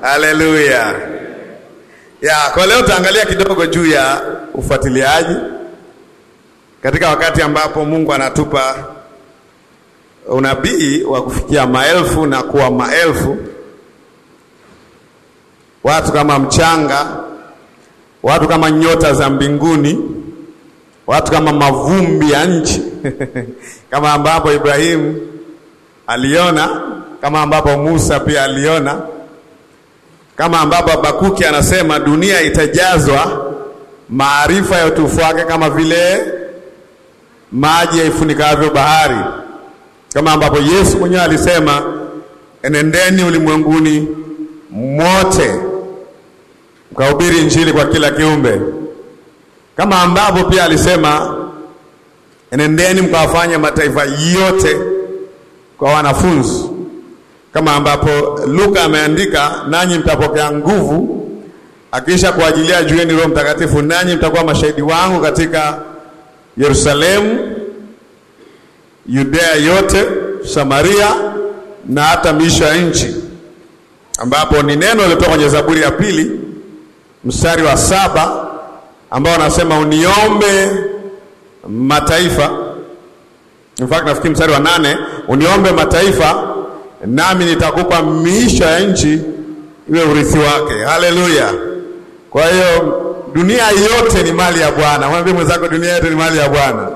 Haleluya. Ya, kwa leo tutaangalia kidogo juu ya ufuatiliaji katika wakati ambapo Mungu anatupa unabii wa kufikia maelfu na kuwa maelfu, watu kama mchanga, watu kama nyota za mbinguni, watu kama mavumbi ya nchi kama ambapo Ibrahimu aliona, kama ambapo Musa pia aliona, kama ambapo Habakuki anasema dunia itajazwa maarifa ya utukufu wake kama vile maji yaifunikavyo bahari, kama ambapo Yesu mwenyewe alisema enendeni ulimwenguni mote mkahubiri Injili kwa kila kiumbe, kama ambapo pia alisema enendeni mkawafanya mataifa yote kwa wanafunzi, kama ambapo Luka ameandika nanyi mtapokea nguvu akiisha kuajilia juu yenu Roho Mtakatifu, nanyi mtakuwa mashahidi wangu katika Yerusalemu, Yudea yote, Samaria na hata miisho ya nchi, ambapo ni neno lilotoka kwenye Zaburi ya pili mstari wa saba ambao anasema uniombe mataifa. In fact nafikiri mstari wa nane uniombe mataifa, nami nitakupa miisho ya nchi iwe urithi wake. Haleluya! Kwa hiyo dunia yote ni mali ya Bwana. Mwambie mwenzako, dunia yote ni mali ya Bwana,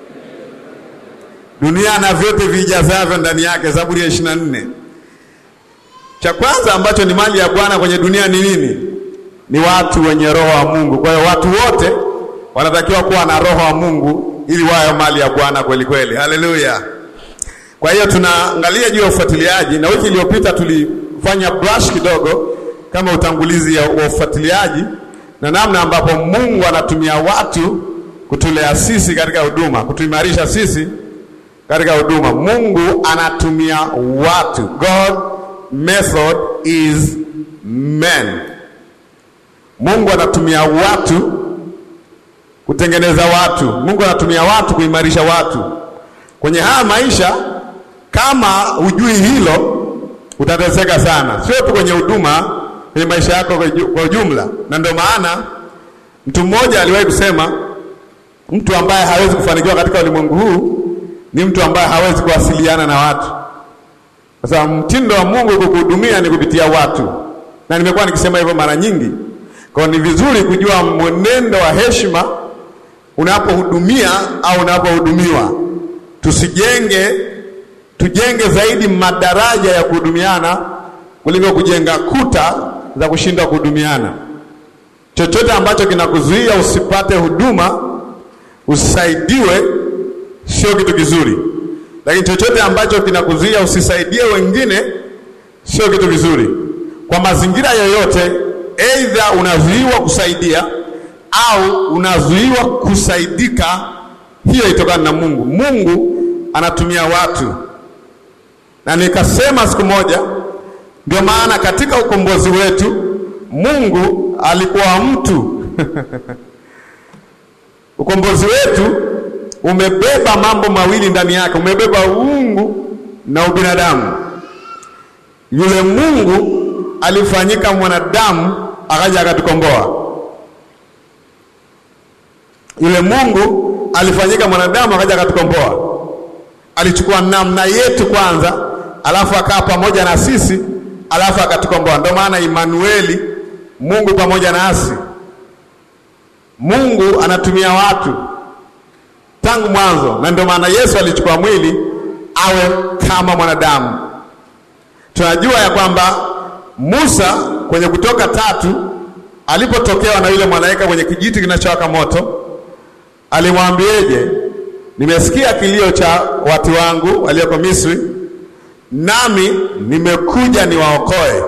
dunia na vyote vijazavyo ndani yake. Zaburi ya ishirini na nne. Cha kwanza ambacho ni mali ya Bwana kwenye dunia ni nini? Ni watu wenye roho wa Mungu. Kwa hiyo watu wote wanatakiwa kuwa na roho wa Mungu ili wawe mali ya Bwana kweli kweli. Haleluya! Kwa hiyo tunaangalia juu ya ufuatiliaji, na wiki iliyopita tulifanya brush kidogo kama utangulizi wa ufuatiliaji na namna ambapo Mungu anatumia watu kutulea sisi katika huduma, kutuimarisha sisi katika huduma. Mungu anatumia watu. God method is men. Mungu anatumia watu kutengeneza watu. Mungu anatumia watu kuimarisha watu kwenye haya maisha. Kama hujui hilo, utateseka sana, sio tu kwenye huduma kwenye maisha yako kwa ujumla. Na ndio maana mtu mmoja aliwahi kusema, mtu ambaye hawezi kufanikiwa katika ulimwengu huu ni mtu ambaye hawezi kuwasiliana na watu, kwa sababu mtindo wa Mungu kukuhudumia ni kupitia watu, na nimekuwa nikisema hivyo mara nyingi. Kwa hiyo ni vizuri kujua mwenendo wa heshima unapohudumia au unapohudumiwa. Tusijenge, tujenge zaidi madaraja ya kuhudumiana kuliko kujenga kuta za kushindwa kuhudumiana. Chochote ambacho kinakuzuia usipate huduma, usisaidiwe, sio kitu kizuri, lakini chochote ambacho kinakuzuia usisaidie wengine, sio kitu kizuri. Kwa mazingira yoyote, aidha unazuiwa kusaidia au unazuiwa kusaidika, hiyo itokana na Mungu. Mungu anatumia watu, na nikasema siku moja ndio maana katika ukombozi wetu Mungu alikuwa mtu ukombozi wetu umebeba mambo mawili ndani yake, umebeba uungu na ubinadamu. Yule Mungu alifanyika mwanadamu akaja akatukomboa. Yule Mungu alifanyika mwanadamu akaja akatukomboa. Alichukua namna yetu kwanza, alafu akaa pamoja na sisi alafu akatukomboa. Ndio maana Imanueli, Mungu pamoja nasi. Mungu anatumia watu tangu mwanzo, na ndio maana Yesu alichukua mwili awe kama mwanadamu. Tunajua ya kwamba Musa kwenye Kutoka tatu alipotokewa na yule malaika kwenye kijiti kinachowaka moto, alimwambieje? Nimesikia kilio cha watu wangu walioko Misri nami nimekuja niwaokoe.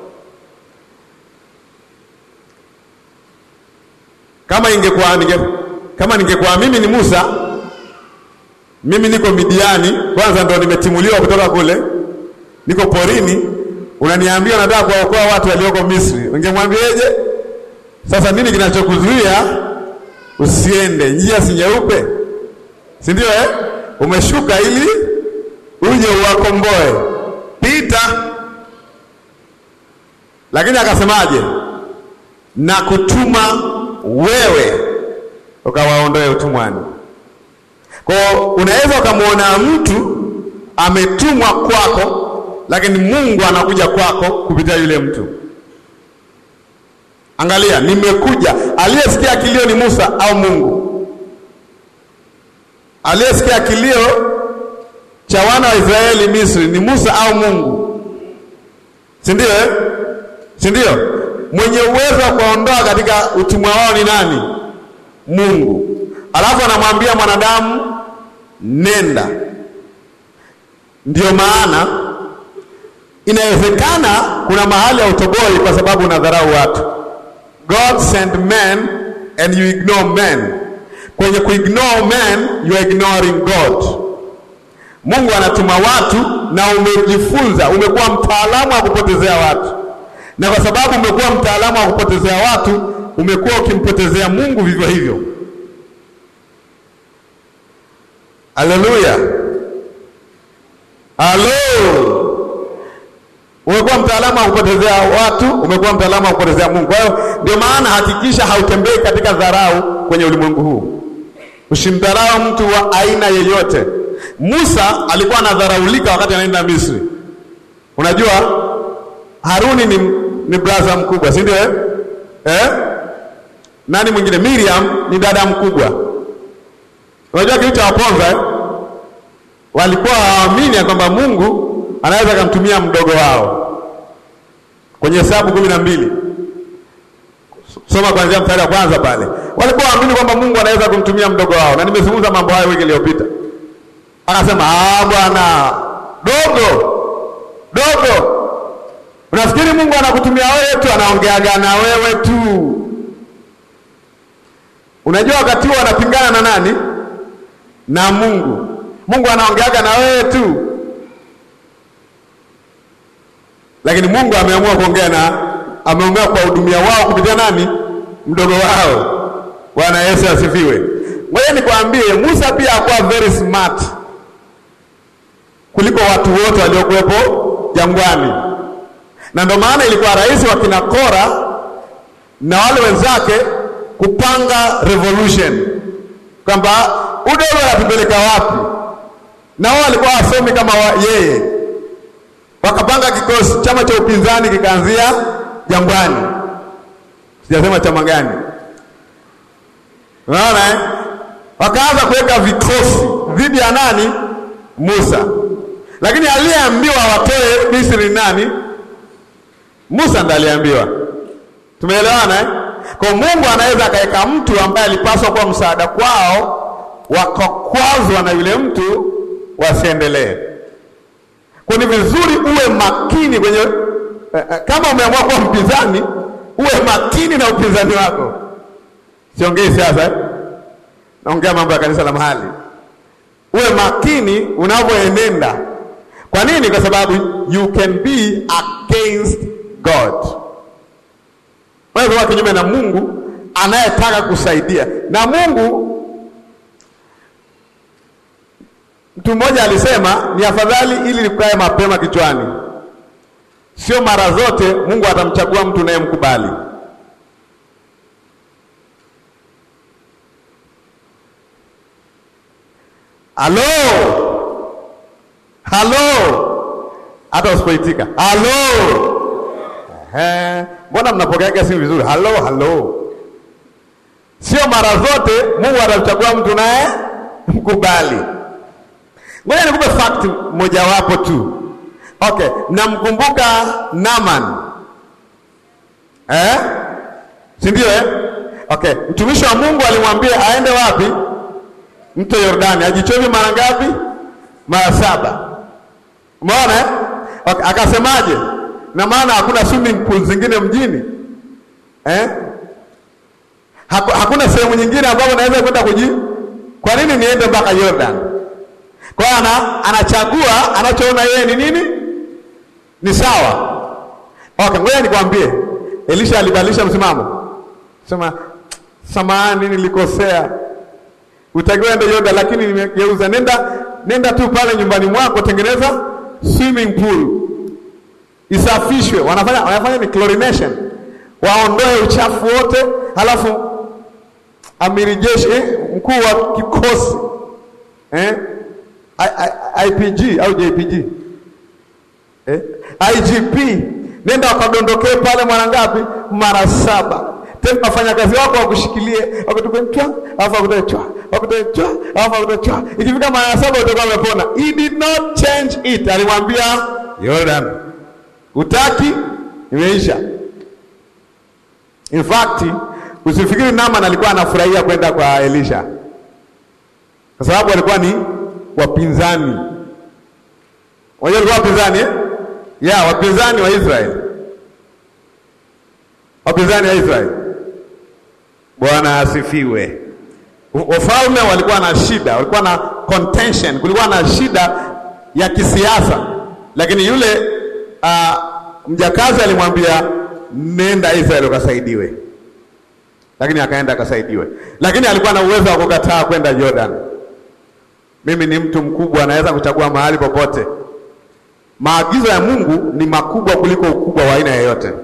Kama ingekuwa ninge, kama ningekuwa mimi ni Musa, mimi niko Midiani, kwanza ndo nimetimuliwa kutoka kule, niko porini, unaniambia unataka kuwaokoa watu walioko Misri, ungemwambieje? Sasa nini kinachokuzuia usiende? Njia si nyeupe, si ndio eh? Umeshuka ili uje uwakomboe. Pita. lakini akasemaje? Na kutuma wewe ukawaondoe utumwani. Kwa hiyo unaweza ukamwona mtu ametumwa kwako, lakini Mungu anakuja kwako kupitia yule mtu. Angalia, nimekuja. Aliyesikia kilio ni Musa au Mungu? Aliyesikia kilio cha wana wa Israeli Misri ni Musa au Mungu? Si ndio eh? Si ndio? Mwenye uwezo wa kuondoa katika utumwa wao ni nani? Mungu. Alafu anamwambia mwanadamu nenda. Ndio maana inawezekana kuna mahali ya utoboi kwa sababu unadharau watu. God sent men and you ignore men. Kwenye kuignore men you are ignoring God. Mungu anatuma watu na umejifunza, umekuwa mtaalamu wa kupotezea watu, na kwa sababu umekuwa mtaalamu wa kupotezea watu, umekuwa ukimpotezea Mungu vivyo hivyo. Haleluya, halo! Umekuwa mtaalamu wa kupotezea watu, umekuwa mtaalamu wa kupotezea Mungu. Kwa hiyo ndio maana hakikisha hautembei katika dharau kwenye ulimwengu huu. Usimdharau mtu wa aina yeyote. Musa alikuwa anadharaulika wakati anaenda Misri. Unajua Haruni ni, ni brother mkubwa, si ndio eh? Eh? Nani mwingine? Miriam ni dada mkubwa. Unajua kitu cha waponza eh? Walikuwa hawaamini ya kwamba Mungu anaweza akamtumia mdogo wao. Kwenye Hesabu kumi na mbili soma kuanzia mstari wa kwanza pale. Walikuwa waamini kwamba Mungu anaweza kumtumia mdogo wao, na nimezungumza mambo hayo wiki iliyopita. Akasema ah, bwana dogo dogo, unafikiri Mungu anakutumia wewe tu? Anaongeaga na wewe tu. Unajua wakati huo anapingana na nani? Na Mungu. Mungu anaongeaga na wewe tu, lakini Mungu ameamua kuongea na ameongea kuwahudumia wao kupitia nani? Mdogo wao. Bwana Yesu asifiwe. Ngoja nikwambie, Musa pia hakuwa very smart kuliko watu wote waliokuwepo jangwani, na ndio maana ilikuwa rahisi wa kina Kora na wale wenzake kupanga revolution kwamba udogo anatupeleka wapi, na wao walikuwa wasomi kama wa yeye, wakapanga kikosi, chama cha upinzani kikaanzia jangwani. Sijasema chama gani, unaona eh? Wakaanza kuweka vikosi dhidi ya nani? Musa. Lakini aliyeambiwa watoe Misri nani? Musa ndiye aliambiwa. Tumeelewana eh? Kwa Mungu anaweza akaweka mtu ambaye alipaswa kuwa msaada kwao, wakakwazwa na yule mtu wasiendelee. Kwa ni vizuri uwe makini kwenye eh, kama umeamua kuwa mpinzani, uwe makini na upinzani wako. Siongei siasa eh? Naongea mambo ya kanisa la mahali. Uwe makini unavyoenenda. Kwa nini? Kwa sababu you can be against God. Wewe kwa kinyume na Mungu anayetaka kusaidia. Na Mungu, mtu mmoja alisema ni afadhali ili likae mapema kichwani. Sio mara zote Mungu atamchagua mtu unayemkubali. Halo, halo, hata usipoitika halo. Ehe, mbona mnapokeaga simu vizuri? Halo, halo. Sio mara zote Mungu atamchagua mtu naye mkubali. Ngoja nikupe fact mojawapo tu. Okay, namkumbuka Naaman eh? si ndio eh? Okay, mtumishi wa Mungu alimwambia aende wapi? Mto Yordani ajichovi mara ngapi? Mara saba. Umeona eh? Okay, akasemaje? Na maana hakuna swimming pool zingine mjini eh? Haku, hakuna sehemu nyingine ambapo naweza kwenda kuji. Kwa nini niende mpaka Yordan? Kwa hiyo ana, anachagua anachoona yeye ni nini ni sawa. Okay, ngoja nikwambie, Elisha alibadilisha msimamo, sema samahani, nilikosea utakiwa ende Yordan, lakini nimegeuza. Nenda, nenda tu pale nyumbani mwako tengeneza swimming pool isafishwe. Wanafanya wanafanya ni chlorination, waondoe uchafu wote, halafu amiri jeshi eh, mkuu wa kikosi eh, I, I, IPG au JPG eh, IGP, nenda wakadondokee pale mara ngapi? Mara saba. Tena wafanyakazi wako wakushikilie, wakutupe chwa, alafu wakutoe chwa, wakutoe chwa, alafu wakutoe chwa. Ikifika mara saba utakuwa umepona. He did not change it. Alimwambia Jordan, utaki, imeisha. In fact, usifikiri Naaman alikuwa anafurahia kwenda kwa Elisha, kwa sababu walikuwa ni wapinzani. Wajua walikuwa wapinzani eh? Ya, wapinzani wa Israeli, wapinzani wa Israeli. Bwana asifiwe. Wafalme walikuwa na shida, walikuwa na contention, kulikuwa na shida ya kisiasa, lakini yule uh, mjakazi alimwambia nenda Israeli ukasaidiwe, lakini akaenda akasaidiwe, lakini alikuwa na uwezo wa kukataa kwenda Jordan. Mimi ni mtu mkubwa, anaweza kuchagua mahali popote. Maagizo ya Mungu ni makubwa kuliko ukubwa wa aina yoyote.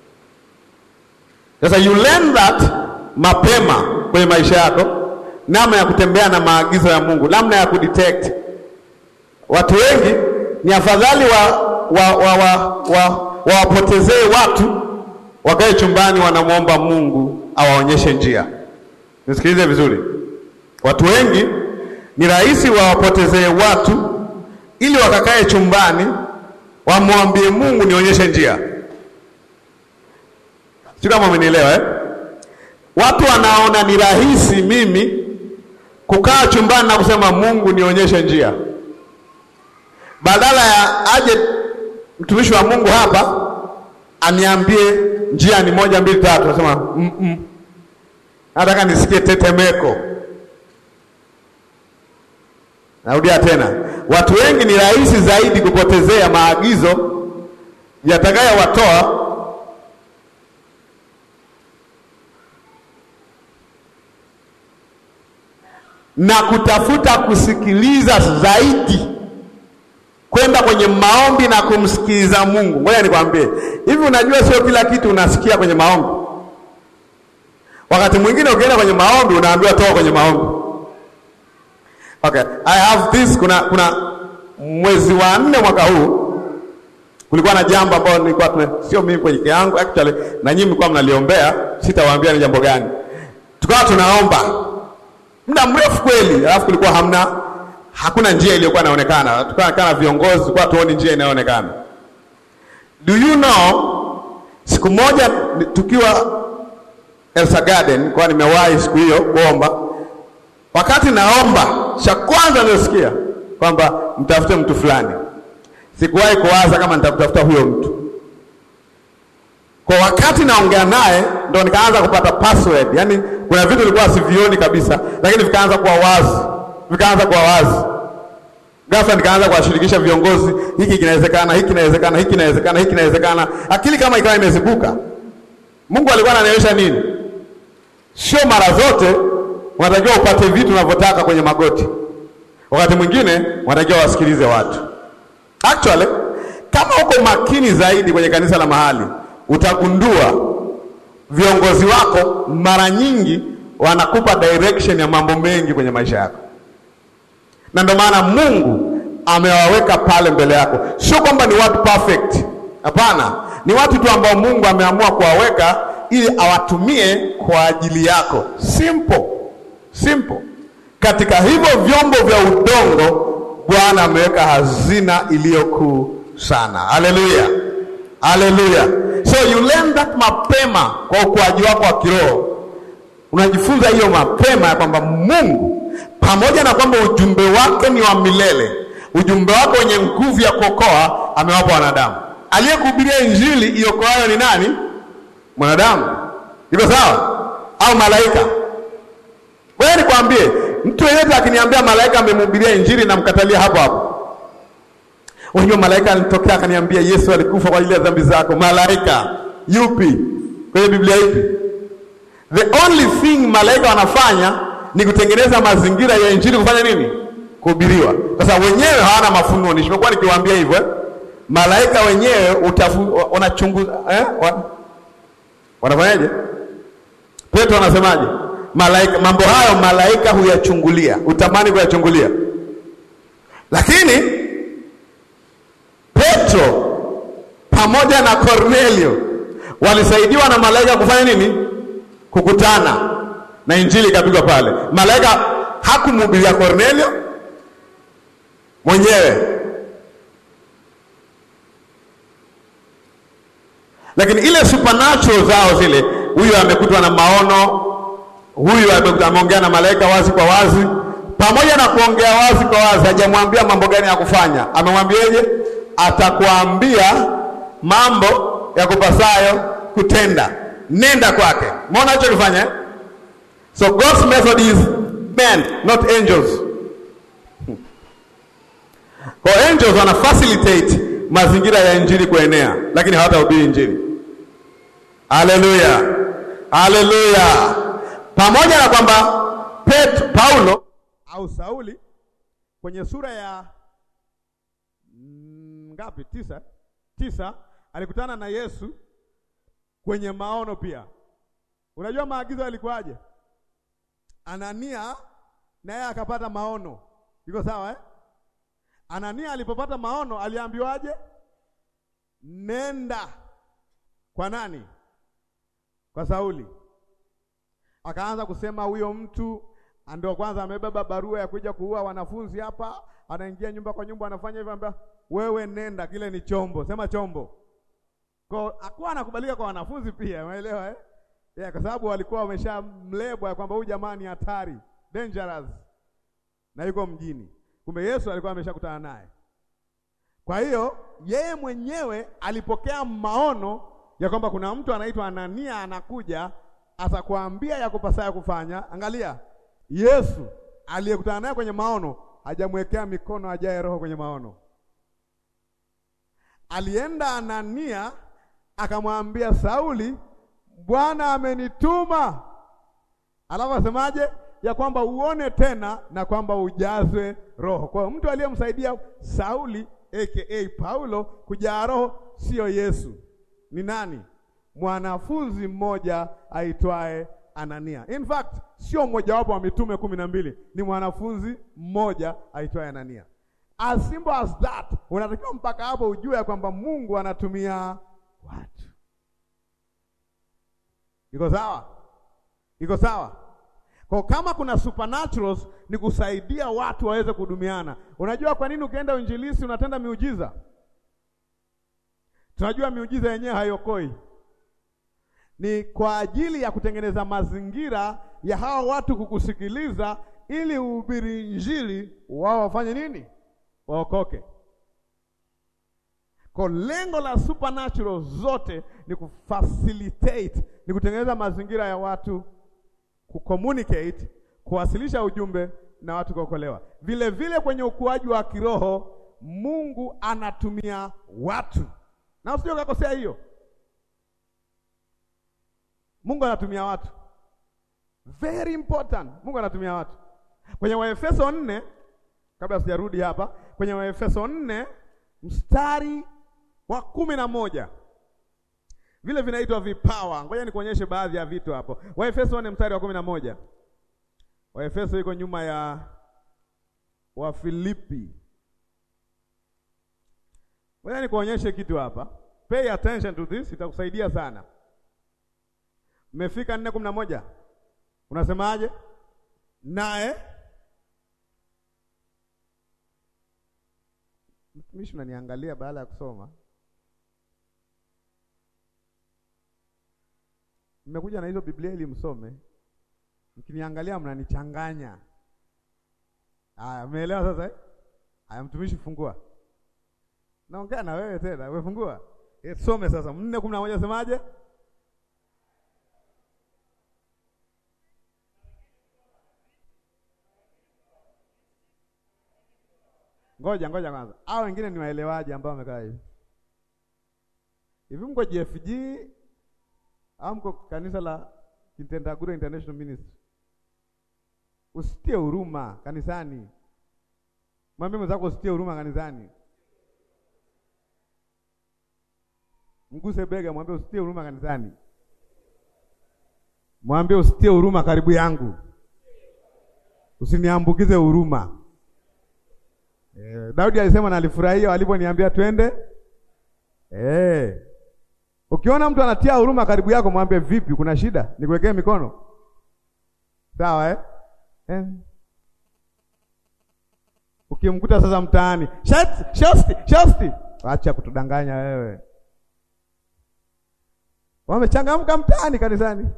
Sasa you learn that mapema kwenye maisha yako, namna ya kutembea na maagizo ya Mungu, namna ya kudetect. Watu wengi ni afadhali wa wawapotezee wa, wa, wa, wa watu wakae chumbani wanamwomba Mungu awaonyeshe njia. Nisikilize vizuri, watu wengi ni rahisi wawapotezee watu ili wakakae chumbani wamwambie Mungu nionyeshe njia. Sio kama umenielewa eh? Watu wanaona ni rahisi mimi kukaa chumbani na kusema Mungu nionyeshe njia, badala ya aje mtumishi wa Mungu hapa aniambie njia ni moja mbili tatu, nasema mm -mm. Nataka nisikie tetemeko. Narudia tena, watu wengi ni rahisi zaidi kupotezea maagizo yatakayowatoa na kutafuta kusikiliza zaidi, kwenda kwenye maombi na kumsikiliza Mungu. Ngoja nikwambie hivi, unajua sio kila kitu unasikia kwenye maombi. Wakati mwingine ukienda kwenye maombi unaambiwa toka kwenye maombi. Okay, I have this. Kuna kuna mwezi wa nne mwaka huu kulikuwa na jambo ambalo nilikuwa tume, sio mimi kwenye yangu actually, na nyinyi mlikuwa mnaliombea, sitawaambia ni jambo gani. Tukawa tunaomba muda mrefu kweli, alafu kulikuwa hamna, hakuna njia iliyokuwa inaonekana. Tukawa kana viongozi, tulikuwa tuoni njia inayoonekana. Do you know, siku moja tukiwa Elsa Garden, kwa nimewahi siku hiyo kuomba Wakati naomba cha kwanza nilisikia kwamba mtafute mtu fulani. Sikuwahi kuwaza kama nitamtafuta huyo mtu. Kwa wakati naongea naye ndo nikaanza kupata password. Yaani kuna vitu nilikuwa sivioni kabisa, lakini vikaanza kuwa wazi, vikaanza kuwa wazi. Ghafla nikaanza kuwashirikisha viongozi, hiki kinawezekana, hiki kinawezekana, hiki kinawezekana, hiki kinawezekana. Akili kama ikawa imezibuka. Mungu alikuwa ananionyesha nini? Sio mara zote unatakiwa upate vitu unavyotaka kwenye magoti. Wakati mwingine unatakiwa wasikilize watu. Actually, kama uko makini zaidi kwenye kanisa la mahali, utagundua viongozi wako mara nyingi wanakupa direction ya mambo mengi kwenye maisha yako, na ndio maana Mungu amewaweka pale mbele yako. Sio kwamba ni watu perfect, hapana, ni watu tu ambao Mungu ameamua kuwaweka ili awatumie kwa ajili yako. Simple. Simple. Katika hivyo vyombo vya udongo Bwana ameweka hazina iliyokuu sana. Haleluya, haleluya. So you learn that mapema kwa ukuaji wako wa kiroho, unajifunza hiyo mapema ya kwamba Mungu pamoja na kwamba ujumbe wake ni wa milele, ujumbe wake wenye nguvu ya kuokoa amewapa wanadamu. Aliyekuhubiria injili iokoayo ni nani? Mwanadamu. Iko sawa au malaika? Wewe nikwambie, mtu yeyote akiniambia malaika amemhubiria injili na mkatalia hapo hapo. Unajua malaika alitokea akaniambia Yesu alikufa kwa ajili ya dhambi zako. Malaika yupi? Kwenye Biblia ipi? The only thing malaika wanafanya ni kutengeneza mazingira ya injili kufanya nini? Kuhubiriwa. Sasa wenyewe hawana mafunuo. Nimekuwa nikiwaambia hivyo. malaika wenyewe utafu wanachunguza eh? Wanafanyaje? Petro anasemaje? Malaika, mambo hayo malaika huyachungulia, utamani kuyachungulia. Lakini Petro pamoja na Kornelio walisaidiwa na malaika kufanya nini? Kukutana na injili ikapigwa pale. Malaika hakumhubiria Kornelio mwenyewe, lakini ile supernatural zao zile, huyu amekutwa na maono, huyu ameongea na malaika wazi kwa wazi. Pamoja na kuongea wazi kwa wazi, hajamwambia mambo gani ya kufanya. Amemwambiaje? Atakuambia mambo ya kupasayo kutenda, nenda kwake. Umeona hicho kifanya eh? So God's method is men, not angels. Kwa angels wana facilitate mazingira ya injili kuenea, lakini hawatahubiri injili. Haleluya, haleluya. Pamoja na kwamba Petro, Paulo au Sauli kwenye sura ya mm, ngapi? Tisa, tisa alikutana na Yesu kwenye maono pia. Unajua maagizo yalikuwaje? Anania naye akapata maono, iko sawa eh? Anania alipopata maono aliambiwaje? Nenda kwa nani? Kwa Sauli. Akaanza kusema huyo mtu ndio kwanza amebeba barua ya kuja kuua wanafunzi hapa, anaingia nyumba kwa nyumba, anafanya hivyo, anambia wewe nenda, kile ni chombo, sema chombo. Kwa akuwa anakubalika kwa wanafunzi pia, umeelewa eh? Yeah, kwa sababu walikuwa wameshamlebwa kwamba huyu jamaa ni hatari, dangerous na yuko mjini. Kumbe Yesu alikuwa ameshakutana naye. Kwa hiyo yeye mwenyewe alipokea maono ya kwamba kuna mtu anaitwa Anania anakuja, atakwambia ya kupasayo kufanya. Angalia, Yesu aliyekutana naye kwenye maono hajamwekea mikono ajaye roho kwenye maono. Alienda Anania akamwambia Sauli, Bwana amenituma. Alafu asemaje? Ya kwamba uone tena na kwamba ujazwe roho. Kwa hiyo mtu aliyemsaidia Sauli aka Paulo kujaa roho sio Yesu. Ni nani? Mwanafunzi mmoja aitwaye Anania. In fact, sio mmojawapo wa mitume kumi na mbili, ni mwanafunzi mmoja aitwaye Anania. As simple as that, unatakiwa mpaka hapo ujue ya kwamba Mungu anatumia watu. Iko sawa? Iko sawa? Kwa kama kuna supernaturals ni kusaidia watu waweze kudumiana. Unajua kwa nini ukienda uinjilisti unatenda miujiza? Tunajua miujiza yenyewe haiokoi. Ni kwa ajili ya kutengeneza mazingira ya hawa watu kukusikiliza ili uhubiri injili, wao wafanye nini? Waokoke. Kwa lengo la supernatural zote ni kufacilitate, ni kutengeneza mazingira ya watu kucommunicate, kuwasilisha ujumbe na watu kuokolewa. Vile vile kwenye ukuaji wa kiroho Mungu anatumia watu, na usije ukakosea hiyo. Mungu anatumia watu, very important. Mungu anatumia watu kwenye Waefeso nne, kabla sijarudi hapa, kwenye Waefeso nne mstari wa kumi na moja vile vinaitwa vipawa. Ngoja nikuonyeshe baadhi ya vitu hapo. Waefeso nne mstari wa kumi na moja. Waefeso iko nyuma ya Wafilipi. Ngoja nikuonyeshe kitu hapa, pay attention to this, itakusaidia sana. Mmefika nne kumi na moja, unasemaje? Naye mtumishi, unaniangalia baada ya kusoma Mmekuja na hizo Biblia ili msome, mkiniangalia mnanichanganya. Haya, umeelewa sasa eh? Haya, mtumishi, fungua. Naongea na wewe tena, wewe fungua. E, some sasa. nne kumi na moja semaje? Ngoja ngoja kwanza, hao wengine ni waelewaji ambao wamekaa hivi hivi. Mko JFG au mko kanisa la Kitendagura International Ministry? Usitie huruma kanisani. Mwambie mwenzako usitie huruma kanisani. Mguse bega, mwambie usitie huruma kanisani. Mwambie usitie huruma karibu yangu, usiniambukize huruma. Eh, Daudi alisema na alifurahia waliponiambia twende. Eh, ukiona mtu anatia huruma karibu yako, mwambie vipi, kuna shida? Nikuwekee mikono sawa, eh? Eh. Ukimkuta sasa mtaani, shasti shasti shasti, acha kutudanganya wewe. Wamechangamka mtaani, kanisani.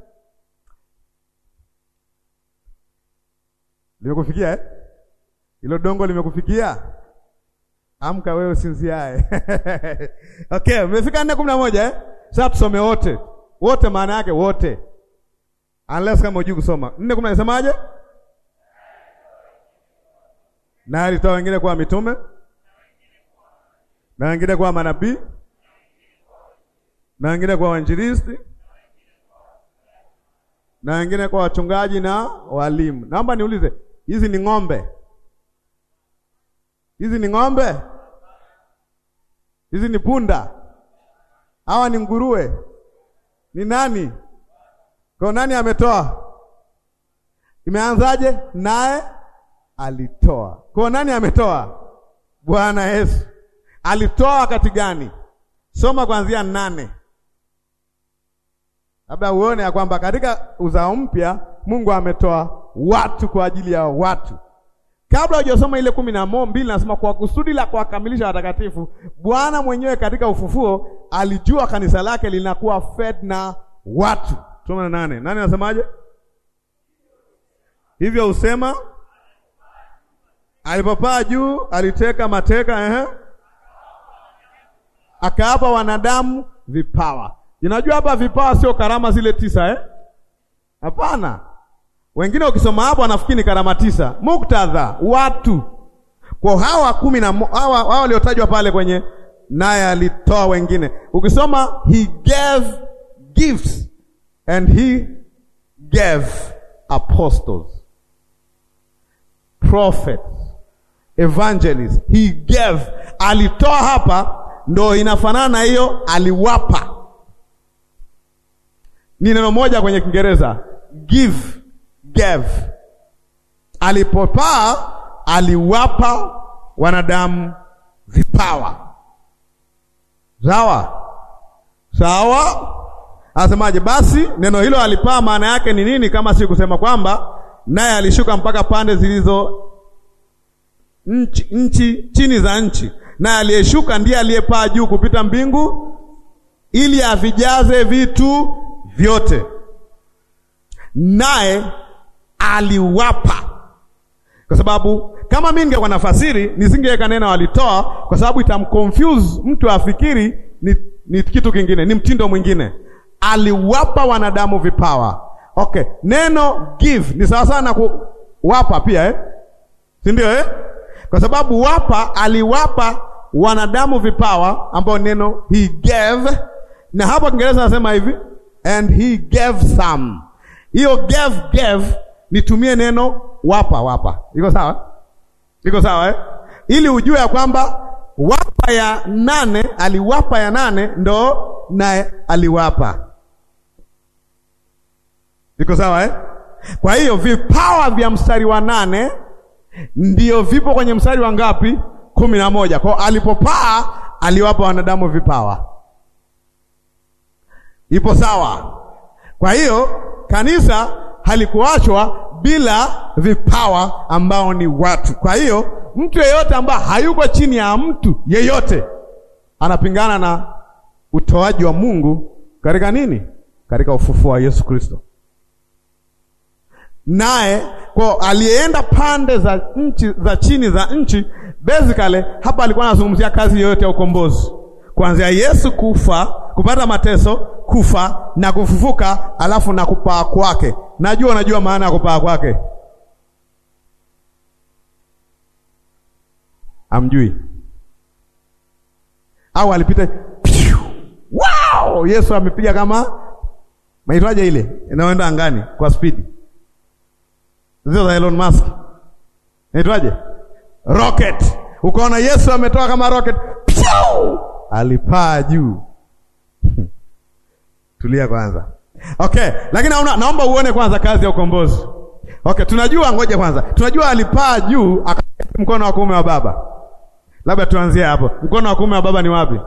Limekufikia eh? Hilo dongo limekufikia? Amka wewe usinziae. Okay, umefika nne kumi na moja eh? Sasa tusome wote wote, maana yake wote, unless kama hujui kusoma. nne kumi nasemaje? Na alitoa wengine kuwa mitume na wengine kuwa manabii na wengine kuwa wainjilisti na wengine kwa wachungaji na walimu. Naomba niulize, hizi ni ng'ombe? Hizi ni ng'ombe? Hizi ni punda? Hawa ni nguruwe? Ni nani? Kwa nani ametoa? Imeanzaje? Naye alitoa. Kwa nani ametoa? Bwana Yesu. Alitoa wakati gani? Soma kuanzia nane labda uone ya kwamba katika uzao mpya Mungu ametoa watu kwa ajili ya watu. Kabla hujasoma ile kumi na mbili nasema kwa kusudi la kuwakamilisha watakatifu, Bwana mwenyewe katika ufufuo alijua kanisa lake linakuwa fed na watu. Soma na nane. Nani anasemaje? Hivyo husema alipopaa juu aliteka mateka, ehe, akaapa wanadamu vipawa Unajua hapa vipawa sio karama zile tisa eh? Hapana. Wengine ukisoma hapo wanafikiri ni karama tisa. Muktadha watu. Kwa hawa kumi na hawa hawa waliotajwa pale kwenye naye alitoa wengine. Ukisoma he gave gifts and he gave apostles, prophets, evangelists. He gave. Alitoa hapa ndo inafanana na hiyo aliwapa ni neno moja kwenye Kiingereza give, gave. Alipopaa aliwapa wanadamu vipawa. Sawa sawa, anasemaje? Basi neno hilo alipaa, maana yake ni nini kama si kusema kwamba naye alishuka mpaka pande zilizo nchi, nchi chini za nchi, naye aliyeshuka ndiye aliyepaa juu kupita mbingu, ili avijaze vitu vyote naye aliwapa. Kwa sababu kama mimi ningekuwa nafasiri nisingeweka neno alitoa, kwa sababu itamconfuse mtu afikiri ni, ni kitu kingine, ni mtindo mwingine. Aliwapa wanadamu vipawa. Okay, neno give ni sawa sana na kuwapa pia eh? si ndio eh? Kwa sababu wapa, aliwapa wanadamu vipawa ambao neno he gave, na hapo Kiingereza nasema hivi and he gave some. Hiyo gave gave, nitumie neno wapa wapa. Iko sawa? Iko sawa eh? Ili ujue ya kwamba wapa ya nane aliwapa ya nane ndo naye aliwapa. Iko sawa eh? Kwa hiyo vipawa vya mstari wa nane ndio vipo kwenye mstari wa ngapi? kumi na moja. Kwa alipopaa aliwapa wanadamu vipawa. Ipo sawa? Kwa hiyo kanisa halikuachwa bila vipawa ambao ni watu. Kwa hiyo mtu yeyote ambaye hayuko chini ya mtu yeyote anapingana na utoaji wa Mungu katika nini? Katika ufufuo wa Yesu Kristo. Naye kwa aliyeenda pande za nchi za chini za nchi, basically hapa alikuwa anazungumzia kazi yoyote ya ukombozi, kuanzia Yesu kufa, kupata mateso, kufa na kufufuka, alafu na kupaa kwake. Najua unajua maana ya kupaa kwake, amjui au alipita wow! Yesu amepiga kama maitwaje ile inayoenda angani kwa spidi zio za Elon Musk naitwaje? Rocket. Ukaona Yesu ametoka kama rocket, Piu! alipaa juu. Tulia kwanza. Okay, lakini naona, naomba uone kwanza kazi ya ukombozi. Okay, tunajua, ngoja kwanza, tunajua alipaa juu akaketi mkono wa kuume wa Baba. Labda tuanzie hapo. Mkono wa kuume wa Baba ni wapi?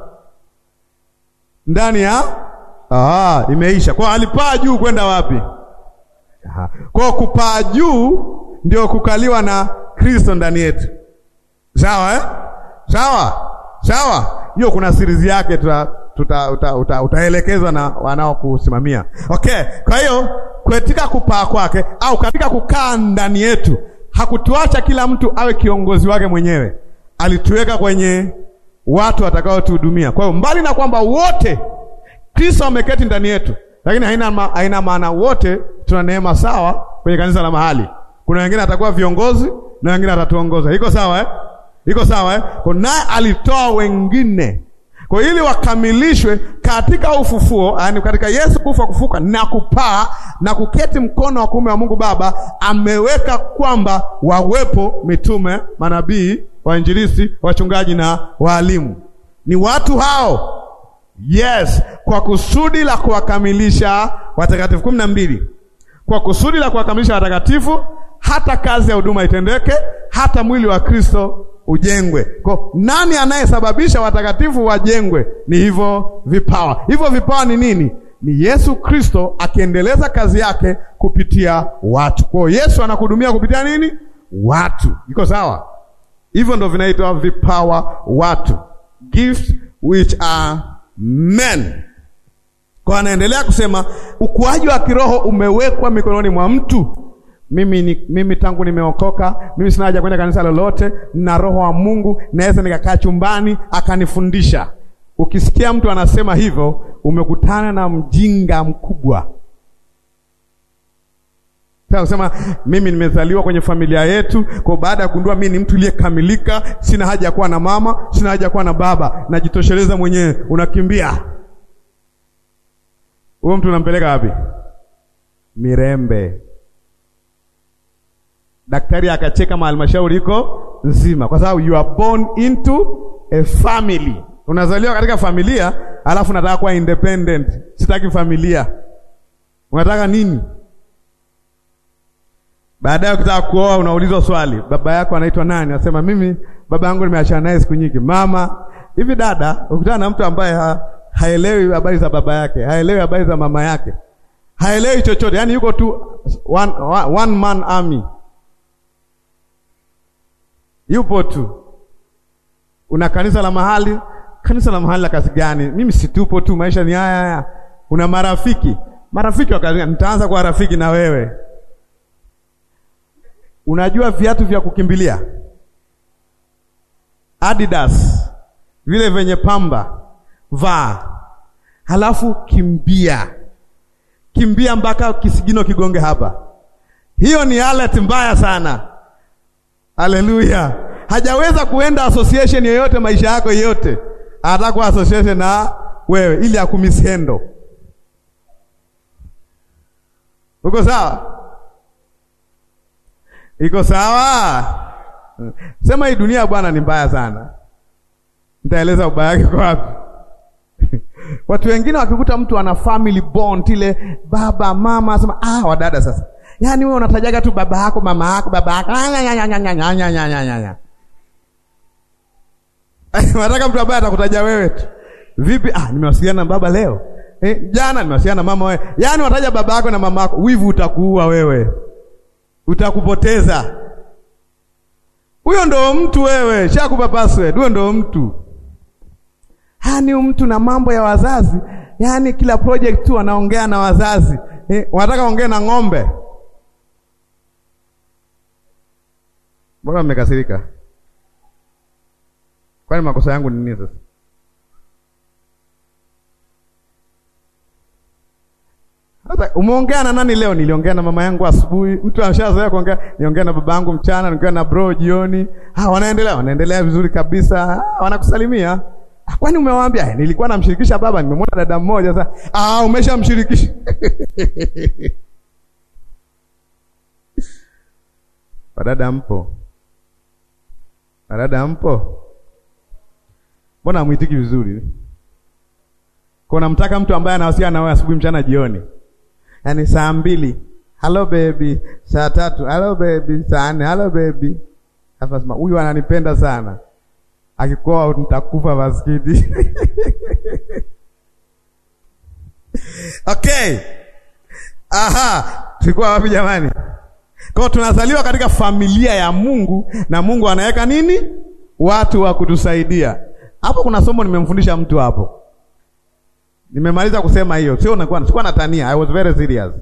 Ndani ya ah, imeisha. Kwa alipaa juu kwenda wapi? Aha. Kwa kupaa juu ndio kukaliwa na Kristo ndani yetu. Sawa eh? Sawa. Sawa. Hiyo kuna siri yake tuta tuta, uta, uta, utaelekezwa na wanaokusimamia. Okay, kwa hiyo katika kupaa kwake au katika kukaa ndani yetu hakutuacha kila mtu awe kiongozi wake mwenyewe, alituweka kwenye watu watakaotuhudumia. Kwa hiyo mbali na kwamba wote Kristo ameketi ndani yetu, lakini haina, ma, haina maana wote tuna neema sawa kwenye kanisa la mahali. Kuna wengine atakuwa viongozi na wengine atatuongoza. Iko sawa eh? Iko sawa eh? Kwa naye alitoa wengine kwa ili wakamilishwe katika ufufuo, yaani katika Yesu kufa kufuka na kupaa na kuketi mkono wa kuume wa Mungu Baba, ameweka kwamba wawepo mitume, manabii, wainjilisti, wachungaji na waalimu. Ni watu hao, yes, kwa kusudi la kuwakamilisha watakatifu. kumi na mbili, kwa kusudi la kuwakamilisha watakatifu, hata kazi ya huduma itendeke, hata mwili wa Kristo ujengwe. Kwa nani anayesababisha watakatifu wajengwe? Ni hivyo vipawa. Hivyo vipawa ni nini? Ni Yesu Kristo akiendeleza kazi yake kupitia watu. Kwa Yesu anakuhudumia kupitia nini? Watu. Iko sawa? Hivyo ndo vinaitwa vipawa watu, gifts which are men. Kwa anaendelea kusema ukuaji wa kiroho umewekwa mikononi mwa mtu. Mimi, ni, mimi tangu nimeokoka mimi sina haja kwenda kanisa lolote, na roho wa Mungu naweza nikakaa chumbani akanifundisha. Ukisikia mtu anasema hivyo, umekutana na mjinga mkubwa. Sasa kusema mimi nimezaliwa kwenye familia yetu, kwa baada ya kugundua mimi ni mtu aliyekamilika, sina haja ya kuwa na mama, sina haja ya kuwa na baba, najitosheleza mwenyewe, unakimbia. Huyo mtu unampeleka wapi? Mirembe. Daktari akacheka mahalmashauri iko nzima, kwa sababu you are born into a family. Unazaliwa katika familia, alafu unataka kuwa independent. Sitaki familia. Unataka nini? Baadaye ukitaka kuoa, unaulizwa swali, baba yako anaitwa nani? Anasema mimi baba yangu nimeachana naye siku nyingi. Mama hivi, dada, ukutana na mtu ambaye ha, haelewi habari za baba yake, haelewi habari za mama yake, haelewi chochote, yaani yuko tu one, one man army yupo tu. Una kanisa la mahali, kanisa la mahali la kazi gani? Mimi situpo tu, maisha ni haya haya. Una marafiki, marafiki wa kazi gani? Nitaanza kuwa rafiki na wewe. Unajua viatu vya kukimbilia Adidas, vile venye pamba, vaa, halafu kimbia, kimbia mpaka kisigino kigonge hapa. Hiyo ni alert mbaya sana. Haleluya! hajaweza kuenda association yoyote maisha yako yote, anataka kuwa association na wewe ili akumisendo. Uko sawa? Iko sawa? Sema hii dunia bwana ni mbaya sana. Nitaeleza ubaya wake kwa wapi. Watu wengine wakikuta mtu ana family bond ile baba mama, asema ah, wadada sasa Yaani wewe unatajaga tu baba yako mama yako baba yako. Nataka mtu ambaye atakutaja wewe tu. Vipi? Ah, nimewasiliana na baba leo. Eh, jana nimewasiliana na mama wewe. Yaani unataja baba yako na mama yako. Wivu utakuua wewe. Utakupoteza. Huyo ndo mtu wewe. Shakupa password. Huyo ndo mtu. Yaani mtu na mambo ya wazazi. Yaani kila project tu anaongea na wazazi. Eh, wanataka ongea na ng'ombe. Mbona mmekasirika? Kwani makosa yangu ni nini sasa? Hata umeongea na nani leo? Niliongea na mama yangu asubuhi. Mtu ameshazoea kuongea, niongea na baba yangu mchana, niongea na bro jioni. Ah, wanaendelea, wanaendelea vizuri kabisa. Ah, wanakusalimia. Ah, kwani umewaambia? Nilikuwa namshirikisha baba, nimemwona dada mmoja sasa. Ah, umeshamshirikisha. Wadada mpo? Wadada mpo? Mbona hamwitiki vizuri? Kuna mtaka mtu ambaye anawasiliana na wewe asubuhi, mchana, jioni. Yaani saa mbili, hello baby, saa tatu, hello baby, saa nne, hello baby. Hapa sema huyu ananipenda sana. Akikoa nitakufa maskini. Okay. Aha, tulikuwa wapi jamani? Kwa tunazaliwa katika familia ya Mungu na Mungu anaweka nini? Watu wa kutusaidia. Hapo kuna somo nimemfundisha mtu hapo. Nimemaliza kusema hiyo. Sio unakuwa sikuwa natania. I was very serious.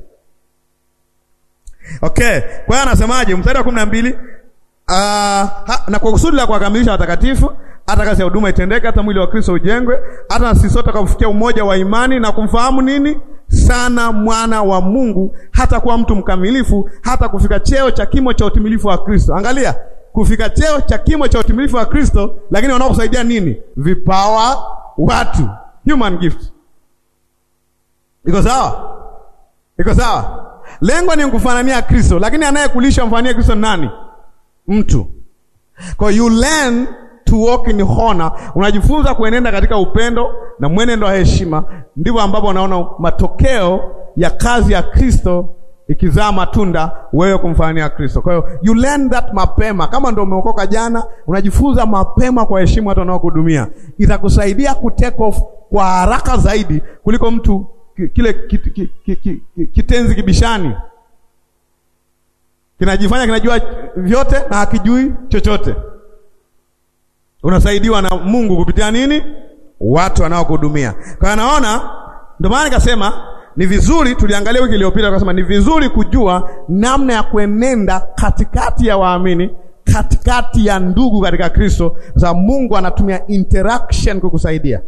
Okay. Kwa hiyo anasemaje mstari wa 12? Uh, na kwa kusudi la kuwakamilisha watakatifu hata kazi ya huduma itendeke, hata mwili wa Kristo ujengwe, hata na sisi sote kufikia umoja wa imani na kumfahamu nini sana mwana wa Mungu, hata kuwa mtu mkamilifu, hata kufika cheo cha kimo cha utimilifu wa Kristo. Angalia, kufika cheo cha kimo cha utimilifu wa Kristo, lakini wanaokusaidia nini? Vipawa, watu, human gift. Iko sawa? Iko sawa? Lengo ni kufanania Kristo, lakini anayekulisha mfanyie Kristo nani? Mtu. Kwa you learn to walk in honor, unajifunza kuenenda katika upendo na mwenendo wa heshima. Ndivyo ambapo unaona matokeo ya kazi ya Kristo ikizaa matunda, wewe kumfanyia Kristo. Kwa hiyo you learn that mapema. Kama ndio umeokoka jana, unajifunza mapema kwa heshima watu wanaokuhudumia, itakusaidia ku take off kwa haraka zaidi kuliko mtu kile kit, kit, kit, kit, kitenzi kibishani kinajifanya kinajua vyote na hakijui chochote. Unasaidiwa na Mungu kupitia nini? Watu wanaokuhudumia. Kwa naona, ndio maana nikasema ni vizuri, tuliangalia wiki iliyopita, tukasema ni vizuri kujua namna ya kuenenda katikati ya waamini, katikati ya ndugu katika Kristo, kwa sababu Mungu anatumia interaction kukusaidia.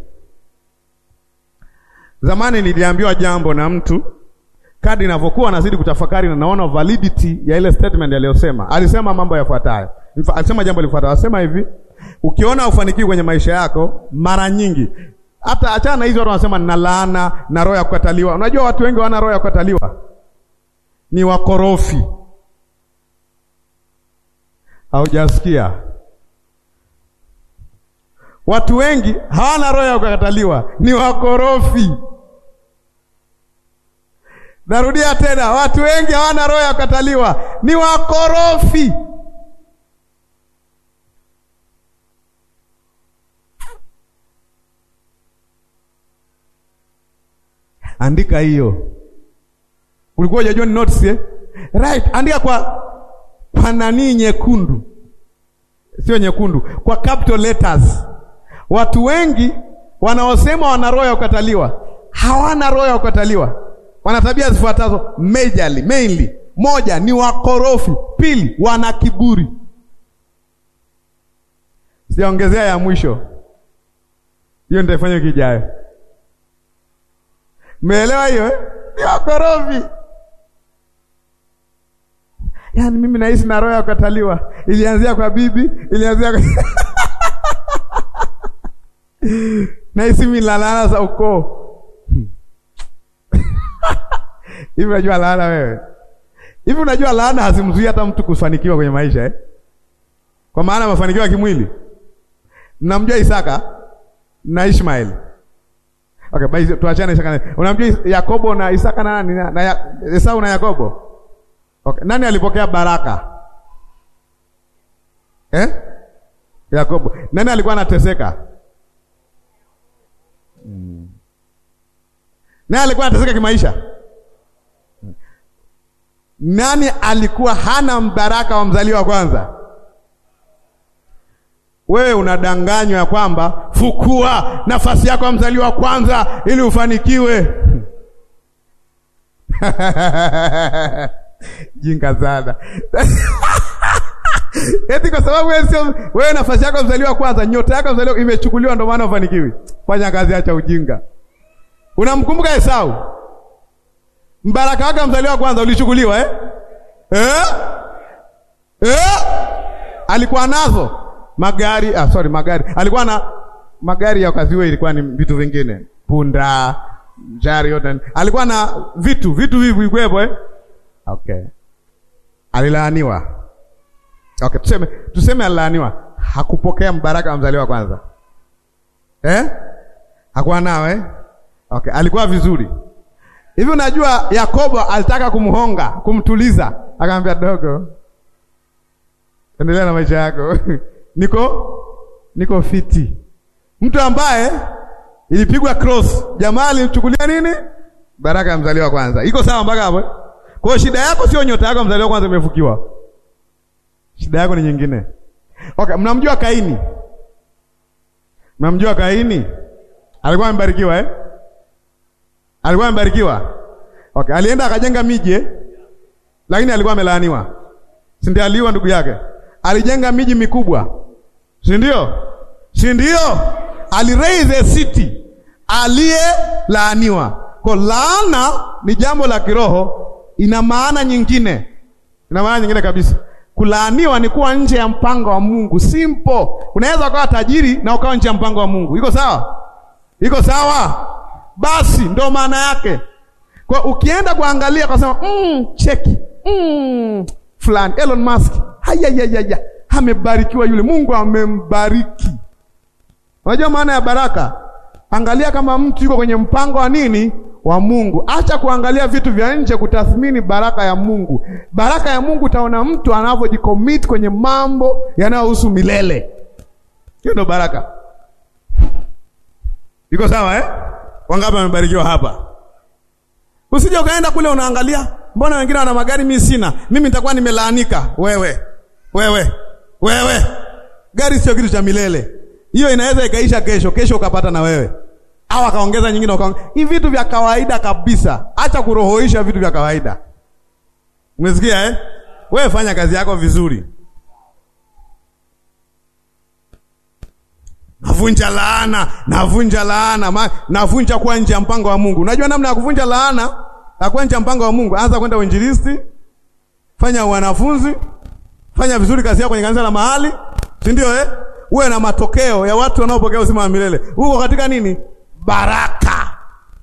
Zamani niliambiwa jambo na mtu kadri ninavyokuwa nazidi kutafakari na naona validity ya ile statement aliyosema. Alisema mambo yafuatayo. Alisema jambo lifuatayo. Alisema hivi, ukiona ufanikiwi kwenye maisha yako, mara nyingi hata achana na hizo watu wanasema na laana na roho ya kukataliwa. Unajua watu wengi wana roho ya kukataliwa. Ni wakorofi. Haujasikia? Watu wengi hawana roho ya kukataliwa, ni wakorofi. Narudia tena, watu wengi hawana roho ya kukataliwa, ni wakorofi. Andika hiyo. Ulikuwa hujajua ni notes eh? Right, andika kwa kwa nani nyekundu, sio nyekundu, kwa capital letters. Watu wengi wanaosema wana roho ya kukataliwa hawana roho ya kukataliwa wana tabia zifuatazo majorly, mainly. Moja ni wakorofi, pili wana kiburi. Sijaongezea ya mwisho, hiyo nitaifanya wiki ijayo. Umeelewa hiyo eh? Ni wakorofi. Yaani mimi naishi na roho ya kukataliwa, ilianzia kwa bibi, ilianzia kwa naishi milalala za ukoo Hivi unajua laana wewe? Hivi unajua laana hazimzuii hata mtu kufanikiwa kwenye maisha eh? Kwa maana mafanikio ya kimwili. Mnamjua Isaka na Ishmael. Okay, basi tuachane Isaka. Unamjua Yakobo na Isaka na nani? Na ya, Esau na Yakobo. Okay, nani alipokea baraka? Eh? Yakobo. Nani alikuwa anateseka? Hmm. Nani alikuwa anateseka kimaisha? Nani alikuwa hana mbaraka wa mzaliwa wa kwanza? Wewe unadanganywa ya kwamba fukua nafasi yako ya mzaliwa wa kwanza ili ufanikiwe. Jinga sana. Eti kwa sababu wewe sio wewe, nafasi yako mzaliwa wa kwanza, nyota yako mzaliwa imechukuliwa, ndio maana ufanikiwi. Fanya kazi, acha ujinga. Unamkumbuka Esau? Mbaraka wake mzaliwa wa kwanza ulichukuliwa eh? Eh? Eh? Alikuwa nazo magari ah, sorry magari. Alikuwa na magari ya wakati huo ilikuwa ni vitu vingine. Punda, jari yote. Alikuwa na vitu, vitu hivi vikwepo eh? Okay. Alilaaniwa. Okay, tuseme tuseme alilaaniwa. Hakupokea mbaraka wa mzaliwa wa kwanza. Eh? Hakuwa nao eh? Okay, alikuwa vizuri hivi. Unajua Yakobo alitaka kumhonga, kumtuliza, akamwambia dogo, endelea na maisha yako niko niko fiti. Mtu ambaye ilipigwa cross, jamaa alimchukulia nini? Baraka ya mzaliwa kwanza. Iko sawa mpaka hapo? Kwa hiyo shida yako sio nyota yako mzaliwa kwanza imefukiwa, shida yako ni nyingine. Okay, mnamjua Kaini? Mnamjua Kaini? Alikuwa amebarikiwa eh? Alikuwa amebarikiwa. Okay, alienda akajenga miji eh? Lakini alikuwa amelaaniwa. Si ndio aliwa ndugu yake? Alijenga miji mikubwa. Si ndio? Si ndio? Aliraise a city aliyelaaniwa. Kwa laana ni jambo la kiroho, ina maana nyingine. Ina maana nyingine kabisa. Kulaaniwa ni kuwa nje ya mpango wa Mungu. Simple. Unaweza ukawa tajiri na ukawa nje ya mpango wa Mungu. Iko sawa? Iko sawa? Basi ndo maana yake. Kwa ukienda kuangalia kwa sema mm, cheki mm, fulani Elon Musk hayayayaya amebarikiwa yule, Mungu amembariki. Unajua maana ya baraka? Angalia kama mtu yuko kwenye mpango wa nini wa Mungu. Acha kuangalia vitu vya nje kutathmini baraka ya Mungu. Baraka ya Mungu utaona mtu anavyojicommit kwenye mambo yanayohusu milele. Hiyo ndo baraka. Iko sawa eh? Wangapi wamebarikiwa hapa? Usije ukaenda kule unaangalia, mbona wengine wana magari mimi sina, mimi nitakuwa nimelaanika. Wewe wewe wewe, gari sio kitu cha milele. Hiyo inaweza ikaisha kesho, kesho ukapata na wewe, au akaongeza nyingine, ukaongeza. Hivi vitu vya kawaida kabisa. Acha kurohoisha vitu vya kawaida. Umesikia eh? Wewe fanya kazi yako vizuri. Navunja laana, navunja laana, ma, navunja kuwa nje ya mpango wa Mungu. Unajua namna ya kuvunja laana na kuwa nje ya mpango wa Mungu? Anza kwenda uinjilisti, fanya wanafunzi, fanya vizuri kazi yako kwenye kanisa la mahali, si ndio eh? Uwe na matokeo ya watu wanaopokea uzima wa milele. Uko katika nini? Baraka.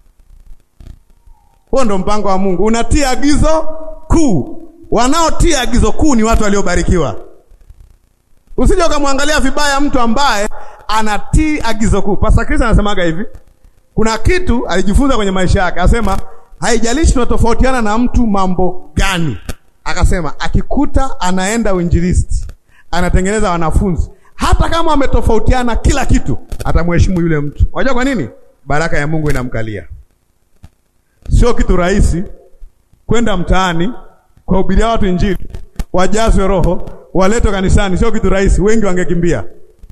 Huo ndo mpango wa Mungu. Unatia agizo kuu. Wanaotia agizo kuu ni watu waliobarikiwa. Usije ukamwangalia vibaya mtu ambaye anatii agizo kuu. Pastor Chris anasemaga hivi, kuna kitu alijifunza kwenye maisha yake, asema haijalishi tunatofautiana na mtu mambo gani, akasema akikuta anaenda uinjilisti, anatengeneza wanafunzi, hata kama wametofautiana kila kitu, atamheshimu yule mtu. Unajua kwa nini? Baraka ya Mungu inamkalia. Sio kitu rahisi kwenda mtaani kuwahubiria watu Injili, wajazwe Roho, waletwe kanisani. Sio kitu rahisi, wengi wangekimbia.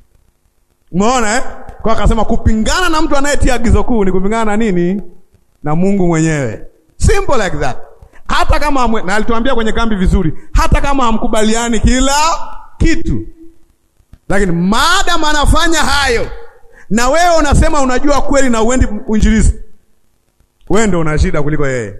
Umeona eh? Kwa akasema kupingana na mtu anayetia agizo kuu ni kupingana na nini? Na Mungu mwenyewe. Simple like that. Hata kama hamwe, na alituambia kwenye kambi vizuri, hata kama hamkubaliani kila kitu, lakini maadamu anafanya hayo na wewe unasema unajua kweli na uendi uinjilisti, wewe ndio una shida kuliko yeye.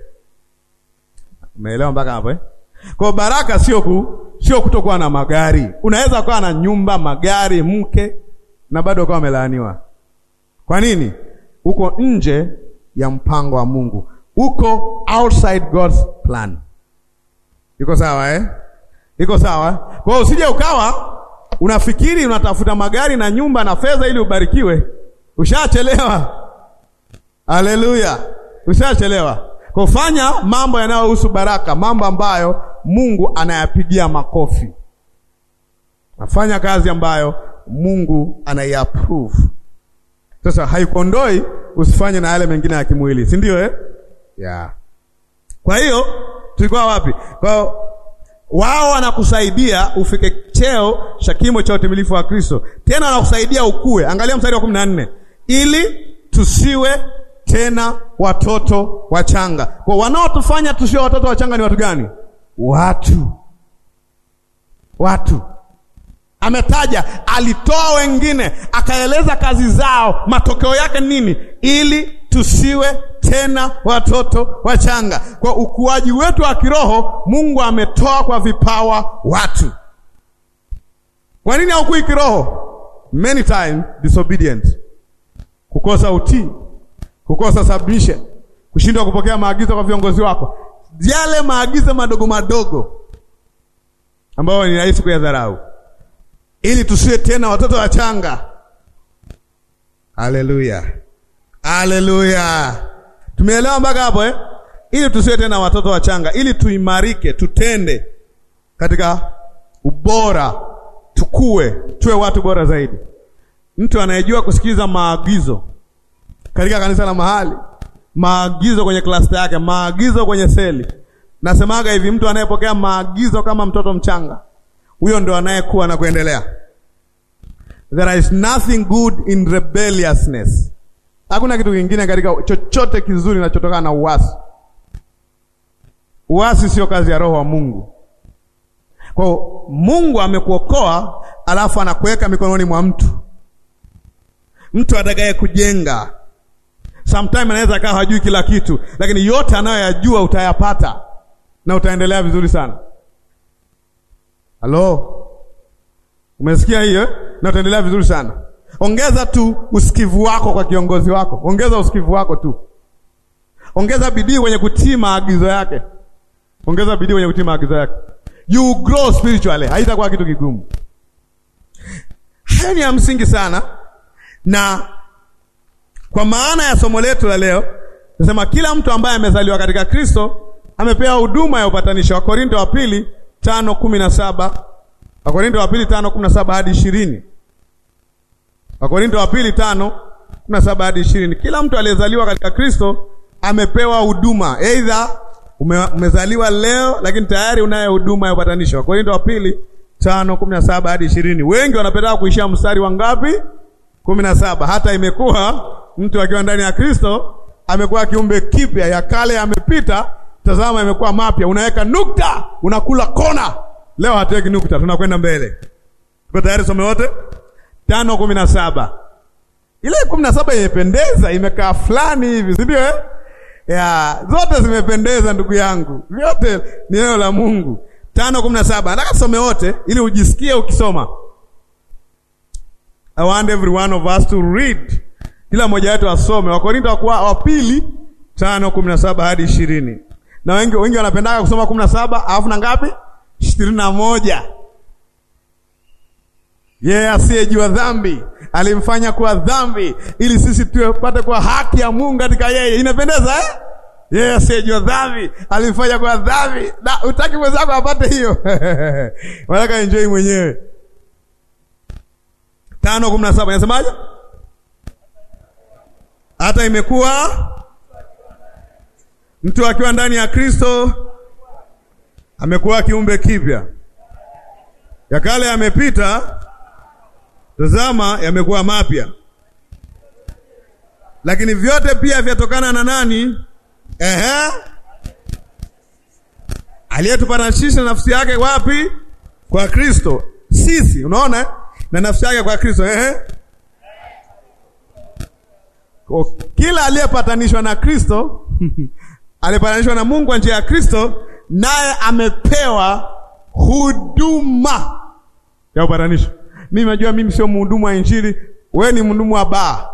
Umeelewa mpaka hapo eh? Kwa baraka sio ku, sio kutokuwa na magari. Unaweza kuwa na nyumba, magari, mke na bado ukawa umelaaniwa. Kwa nini? Uko nje ya mpango wa Mungu, uko outside God's plan. Iko sawa eh? Iko sawa. Kwa hiyo usije ukawa unafikiri unatafuta magari na nyumba na fedha ili ubarikiwe. Ushachelewa. Haleluya, ushachelewa. Kufanya mambo yanayohusu baraka, mambo ambayo Mungu anayapigia makofi. Nafanya kazi ambayo Mungu anaiapprove. Sasa haikondoi usifanye na yale mengine ya kimwili, si ndio eh? Yeah. Kwa hiyo tulikuwa wapi? Kwa wao wanakusaidia ufike cheo cha kimo cha utimilifu wa Kristo, tena wanakusaidia ukue. Angalia mstari wa kumi na nne ili tusiwe tena watoto wachanga. Kwa wanaotufanya tusiwe watoto wachanga ni watu gani? Watu, watu ametaja alitoa wengine, akaeleza kazi zao, matokeo yake nini, ili tusiwe tena watoto wachanga. Kwa ukuaji wetu wa kiroho, Mungu ametoa kwa vipawa watu. Kwa nini haukui kiroho? Many times disobedient, kukosa utii, kukosa submission, kushindwa kupokea maagizo kwa viongozi wako, yale maagizo madogo madogo ambayo ni rahisi kuyadharau ili tusiwe tena watoto wachanga. Haleluya, Haleluya, tumeelewa mpaka hapo eh? Ili tusiwe tena watoto wachanga, ili tuimarike, tutende katika ubora, tukue, tuwe watu bora zaidi. Mtu anayejua kusikiliza maagizo katika kanisa la mahali, maagizo kwenye klasta yake, maagizo kwenye seli. Nasemaga hivi, mtu anayepokea maagizo kama mtoto mchanga, huyo ndo anayekuwa na kuendelea. There is nothing good in rebelliousness. Hakuna kitu kingine katika chochote kizuri kinachotokana na uasi. Uasi sio kazi ya Roho wa Mungu. Kwa hiyo Mungu amekuokoa, alafu anakuweka mikononi mwa mtu, mtu atakaye kujenga. Sometime anaweza akawa hajui kila kitu, lakini yote anayoyajua utayapata na utaendelea vizuri sana. Halo, umesikia hiyo? Na utaendelea vizuri sana. Ongeza tu usikivu wako kwa kiongozi wako, ongeza usikivu wako tu, ongeza bidii kwenye kutii maagizo yake, ongeza bidii kwenye kutii maagizo yake, you grow spiritually, haitakuwa kitu kigumu. Hayo ni ya msingi sana, na kwa maana ya somo letu la leo nasema kila mtu ambaye amezaliwa katika Kristo amepewa huduma ya upatanisho. Wakorinto wa pili tano kumi na saba Wakorinto wa pili tano kumi na saba hadi ishirini Wakorinto wa pili tano kumi na saba hadi ishirini Kila mtu aliyezaliwa katika Kristo amepewa huduma, aidha ume, umezaliwa leo lakini tayari unayo huduma ya upatanisho. Wakorinto wa pili tano kumi na saba hadi ishirini Wengi wanapenda kuishia mstari wa ngapi? kumi na saba Hata imekuwa mtu akiwa ndani ya Kristo amekuwa kiumbe kipya, ya kale yamepita, tazama imekuwa mapya. Unaweka nukta, unakula kona. Leo hatuweki nukta, tunakwenda mbele. Tuko tayari? Some wote tano kumi na saba ile kumi na saba imependeza, imekaa fulani hivi, si ndio eh? Ya, zote zimependeza ndugu yangu, vyote ni neno la Mungu. tano kumi na saba nataka tusome wote ili ujisikie ukisoma. I want every one of us to read, kila mmoja wetu asome Wakorinto wa pili tano kumi na saba hadi ishirini na wengi wengi wanapendaga kusoma kumi na saba alafu na ngapi? ishirini na moja yeye yeah, asiyejua dhambi alimfanya kuwa dhambi ili sisi tupate kuwa haki ya Mungu katika yeye. Inapendeza eh? Yeye yeah, asiyejua dhambi alimfanya kuwa dhambi. Na utaki mwenzako apate hiyo wanataka enjoy mwenyewe. tano kumi na saba inasemaje? Hata imekuwa mtu akiwa ndani ya Kristo amekuwa kiumbe kipya, ya kale yamepita Tazama, yamekuwa mapya. Lakini vyote pia vyatokana na nani? Ehe, aliyetupatanisha nafsi yake wapi? Kwa Kristo. Sisi unaona, na nafsi yake kwa Kristo. Ehe, kila aliyepatanishwa na Kristo aliyepatanishwa na Mungu kwa njia ya Kristo, naye amepewa huduma ya upatanisho. Mimi najua mimi sio mhudumu wa Injili, wewe ni mhudumu wa baa.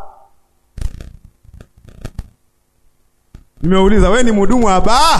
Nimeuliza, wewe ni mhudumu wa baa?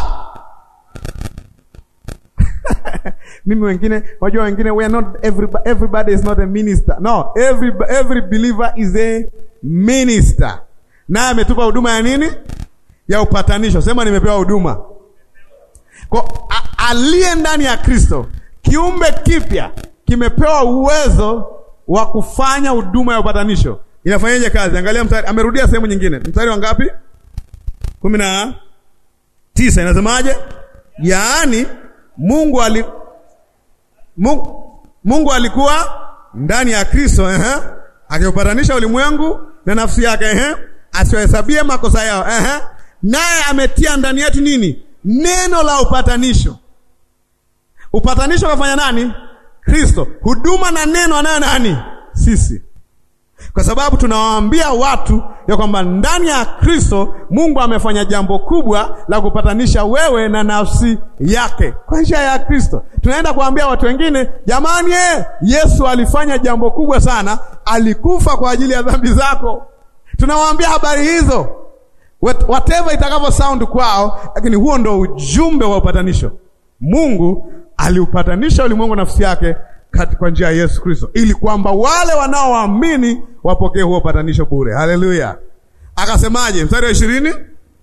Mimi wengine, wajua wengine, we are not everybody, everybody is not a minister. No, every every believer is a minister. Naye ametupa huduma ya nini? Ya upatanisho. Sema nimepewa huduma. Kwa aliye ndani ya Kristo, kiumbe kipya kimepewa uwezo wa kufanya huduma ya upatanisho. Inafanyaje kazi? Angalia mstari, amerudia sehemu nyingine. Mstari wa ngapi? kumi na tisa. Inasemaje? Yaani Mungu ali Mungu, Mungu alikuwa ndani ya Kristo ehe, akiupatanisha ulimwengu na nafsi yake ehe, asiwahesabie makosa yao ehe, naye ametia ndani yetu nini? Neno la upatanisho. Upatanisho kafanya nani? Kristo. Huduma na neno anayo nani? Sisi, kwa sababu tunawaambia watu ya kwamba ndani ya Kristo Mungu amefanya jambo kubwa la kupatanisha wewe na nafsi yake kwa njia ya Kristo. Tunaenda kuambia watu wengine, jamani, eh, Yesu alifanya jambo kubwa sana, alikufa kwa ajili ya dhambi zako. Tunawaambia habari hizo whatever itakavyo sound kwao, lakini huo ndo ujumbe wa upatanisho. Mungu aliupatanisha ulimwengu nafsi yake kwa njia ya Yesu Kristo, ili kwamba wale wanaoamini wapokee huo upatanisho bure. Haleluya! Akasemaje? Mstari wa ishirini,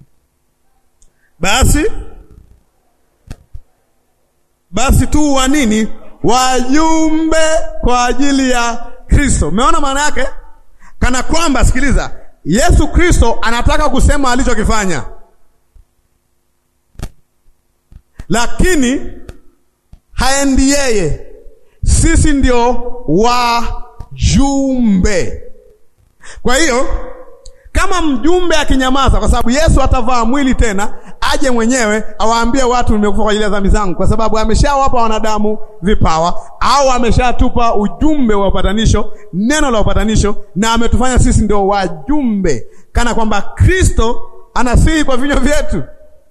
basi basi tu wa nini? Wajumbe kwa ajili ya Kristo. Umeona maana yake? Kana kwamba, sikiliza, Yesu Kristo anataka kusema alichokifanya, lakini haendi yeye, sisi ndio wajumbe. Kwa hiyo kama mjumbe akinyamaza, kwa sababu Yesu atavaa mwili tena, aje mwenyewe awaambie watu nimekufa kwa ajili ya dhambi zangu, kwa sababu ameshawapa wanadamu vipawa, au ameshatupa ujumbe wa upatanisho, neno la upatanisho, na ametufanya sisi ndio wajumbe, kana kwamba Kristo anasihi kwa vinywa vyetu.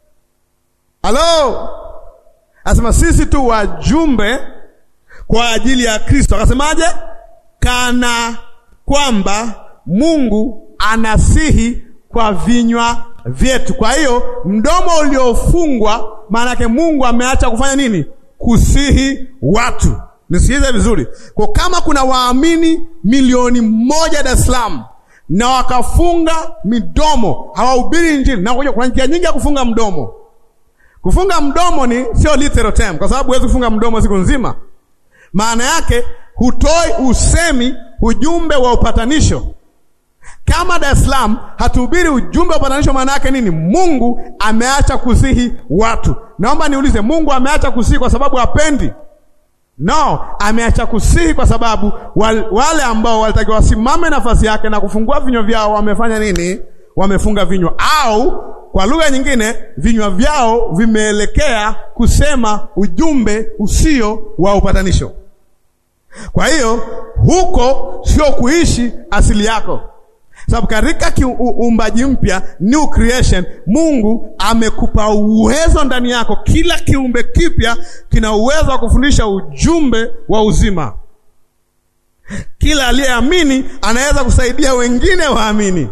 Halo, asema sisi tu wajumbe kwa ajili ya Kristo. Akasemaje? Kana kwamba Mungu anasihi kwa vinywa vyetu. Kwa hiyo mdomo uliofungwa, maana yake Mungu ameacha kufanya nini? Kusihi watu. Nisikilize vizuri, kwa kama kuna waamini milioni moja Dar es Salaam na wakafunga midomo, hawahubiri Injili, na kuna njia nyingi ya kufunga mdomo. Kufunga mdomo ni sio literal term, kwa sababu huwezi kufunga mdomo siku nzima. Maana yake hutoi usemi ujumbe wa upatanisho kama Dar es Salaam hatuhubiri ujumbe wa upatanisho, maana yake nini? Mungu ameacha kusihi watu. Naomba niulize, Mungu ameacha kusihi kwa sababu hapendi? No, ameacha kusihi kwa sababu wale ambao walitakiwa wasimame nafasi yake na kufungua vinywa vyao wamefanya nini? Wamefunga vinywa, au kwa lugha nyingine, vinywa vyao vimeelekea kusema ujumbe usio wa upatanisho. Kwa hiyo huko sio kuishi asili yako sababu katika uumbaji mpya, new creation, Mungu amekupa uwezo ndani yako. Kila kiumbe kipya kina uwezo wa kufundisha ujumbe wa uzima. Kila aliyeamini anaweza kusaidia wengine waamini.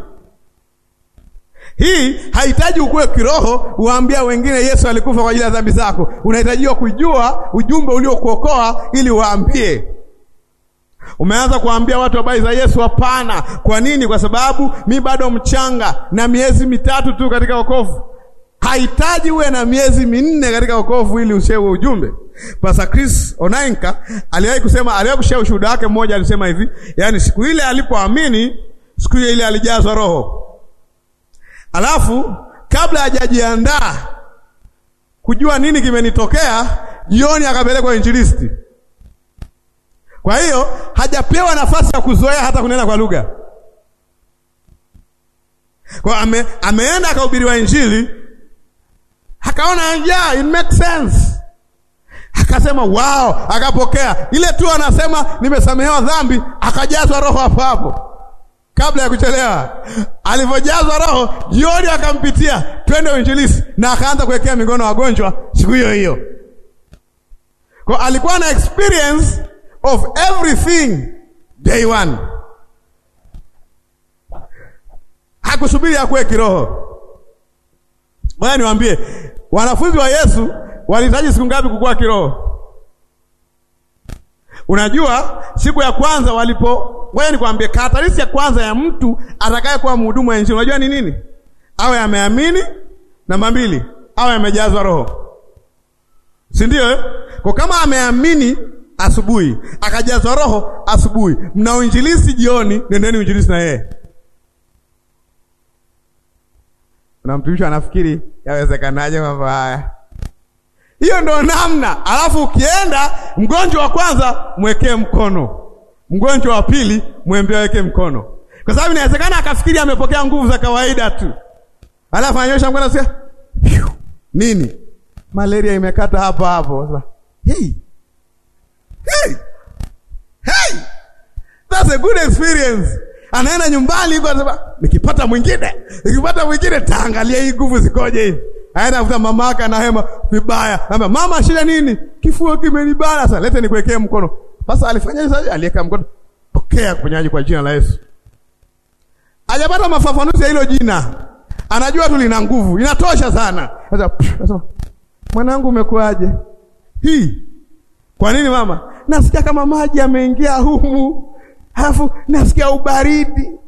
Hii hahitaji ukue kiroho uambia wengine Yesu alikufa kwa ajili ya dhambi zako. Unahitajiwa kujua ujumbe uliokuokoa ili waambie Umeanza kuambia watu habari za Yesu? Hapana. Kwa nini? Kwa sababu mi bado mchanga na miezi mitatu tu katika wokovu. Hahitaji uwe na miezi minne katika wokovu ili ushewe ujumbe. Pastor Chris Onainka aliwahi kusema, aliwahi kushare ushuhuda wake mmoja, alisema hivi, yaani siku ile alipoamini, siku ile ile alijazwa Roho, alafu kabla hajajiandaa kujua nini kimenitokea, jioni akapelekwa injilisti kwa hiyo hajapewa nafasi ya kuzoea hata kunena kwa lugha. Kwa ame, ameenda akahubiriwa Injili akaona yeah, it makes sense, akasema wow, akapokea ile tu, anasema nimesamehewa dhambi, akajazwa Roho hapo hapo kabla ya kuchelewa. Alivyojazwa Roho jioni akampitia twende uinjilisi, na akaanza kuwekea mikono wagonjwa siku hiyo hiyo. Kwa alikuwa na experience of everything day one. Hakusubiri akuwe kiroho. Bwana niwaambie, wanafunzi wa Yesu walihitaji siku ngapi kukua kiroho? Unajua, siku ya kwanza walipo, ngoja nikwambie, karakteristi ya kwanza ya mtu atakaye kuwa mhudumu wa Injili, unajua ni nini? Awe ameamini. Namba mbili, awe amejazwa Roho, si ndio eh? Kwa kama ameamini asubuhi akajazwa Roho asubuhi, mna uinjilisi jioni, nendeni uinjilisi na yeye. Na mtumishi anafikiri yawezekanaje mambo haya? Hiyo ndo namna. Alafu ukienda mgonjwa wa kwanza mwekee mkono, mgonjwa wa pili mwambie aweke mkono, kwa sababu inawezekana akafikiri amepokea nguvu za kawaida tu, alafu anyosha mkono sia nini, malaria imekata hapo hapo. Hey. Hey. Hey. That's a good experience. Anaenda nyumbani huko anasema nikipata mwingine, nikipata mwingine taangalia hii nguvu zikoje hivi. Aenda kuta mama yake anahema vibaya. Anambia mama, shida nini? Kifua kimenibana. Sasa lete nikuwekee mkono. Sasa alifanya hizo, aliweka mkono. Pokea kuponyaji kwa jina la Yesu. Hajapata mafafanuzi ya hilo jina. Anajua tu lina nguvu. Inatosha sana. Sasa sasa mwanangu umekuaje? Hii. Kwa nini mama? Nasikia kama maji yameingia humu. Alafu nasikia ubaridi.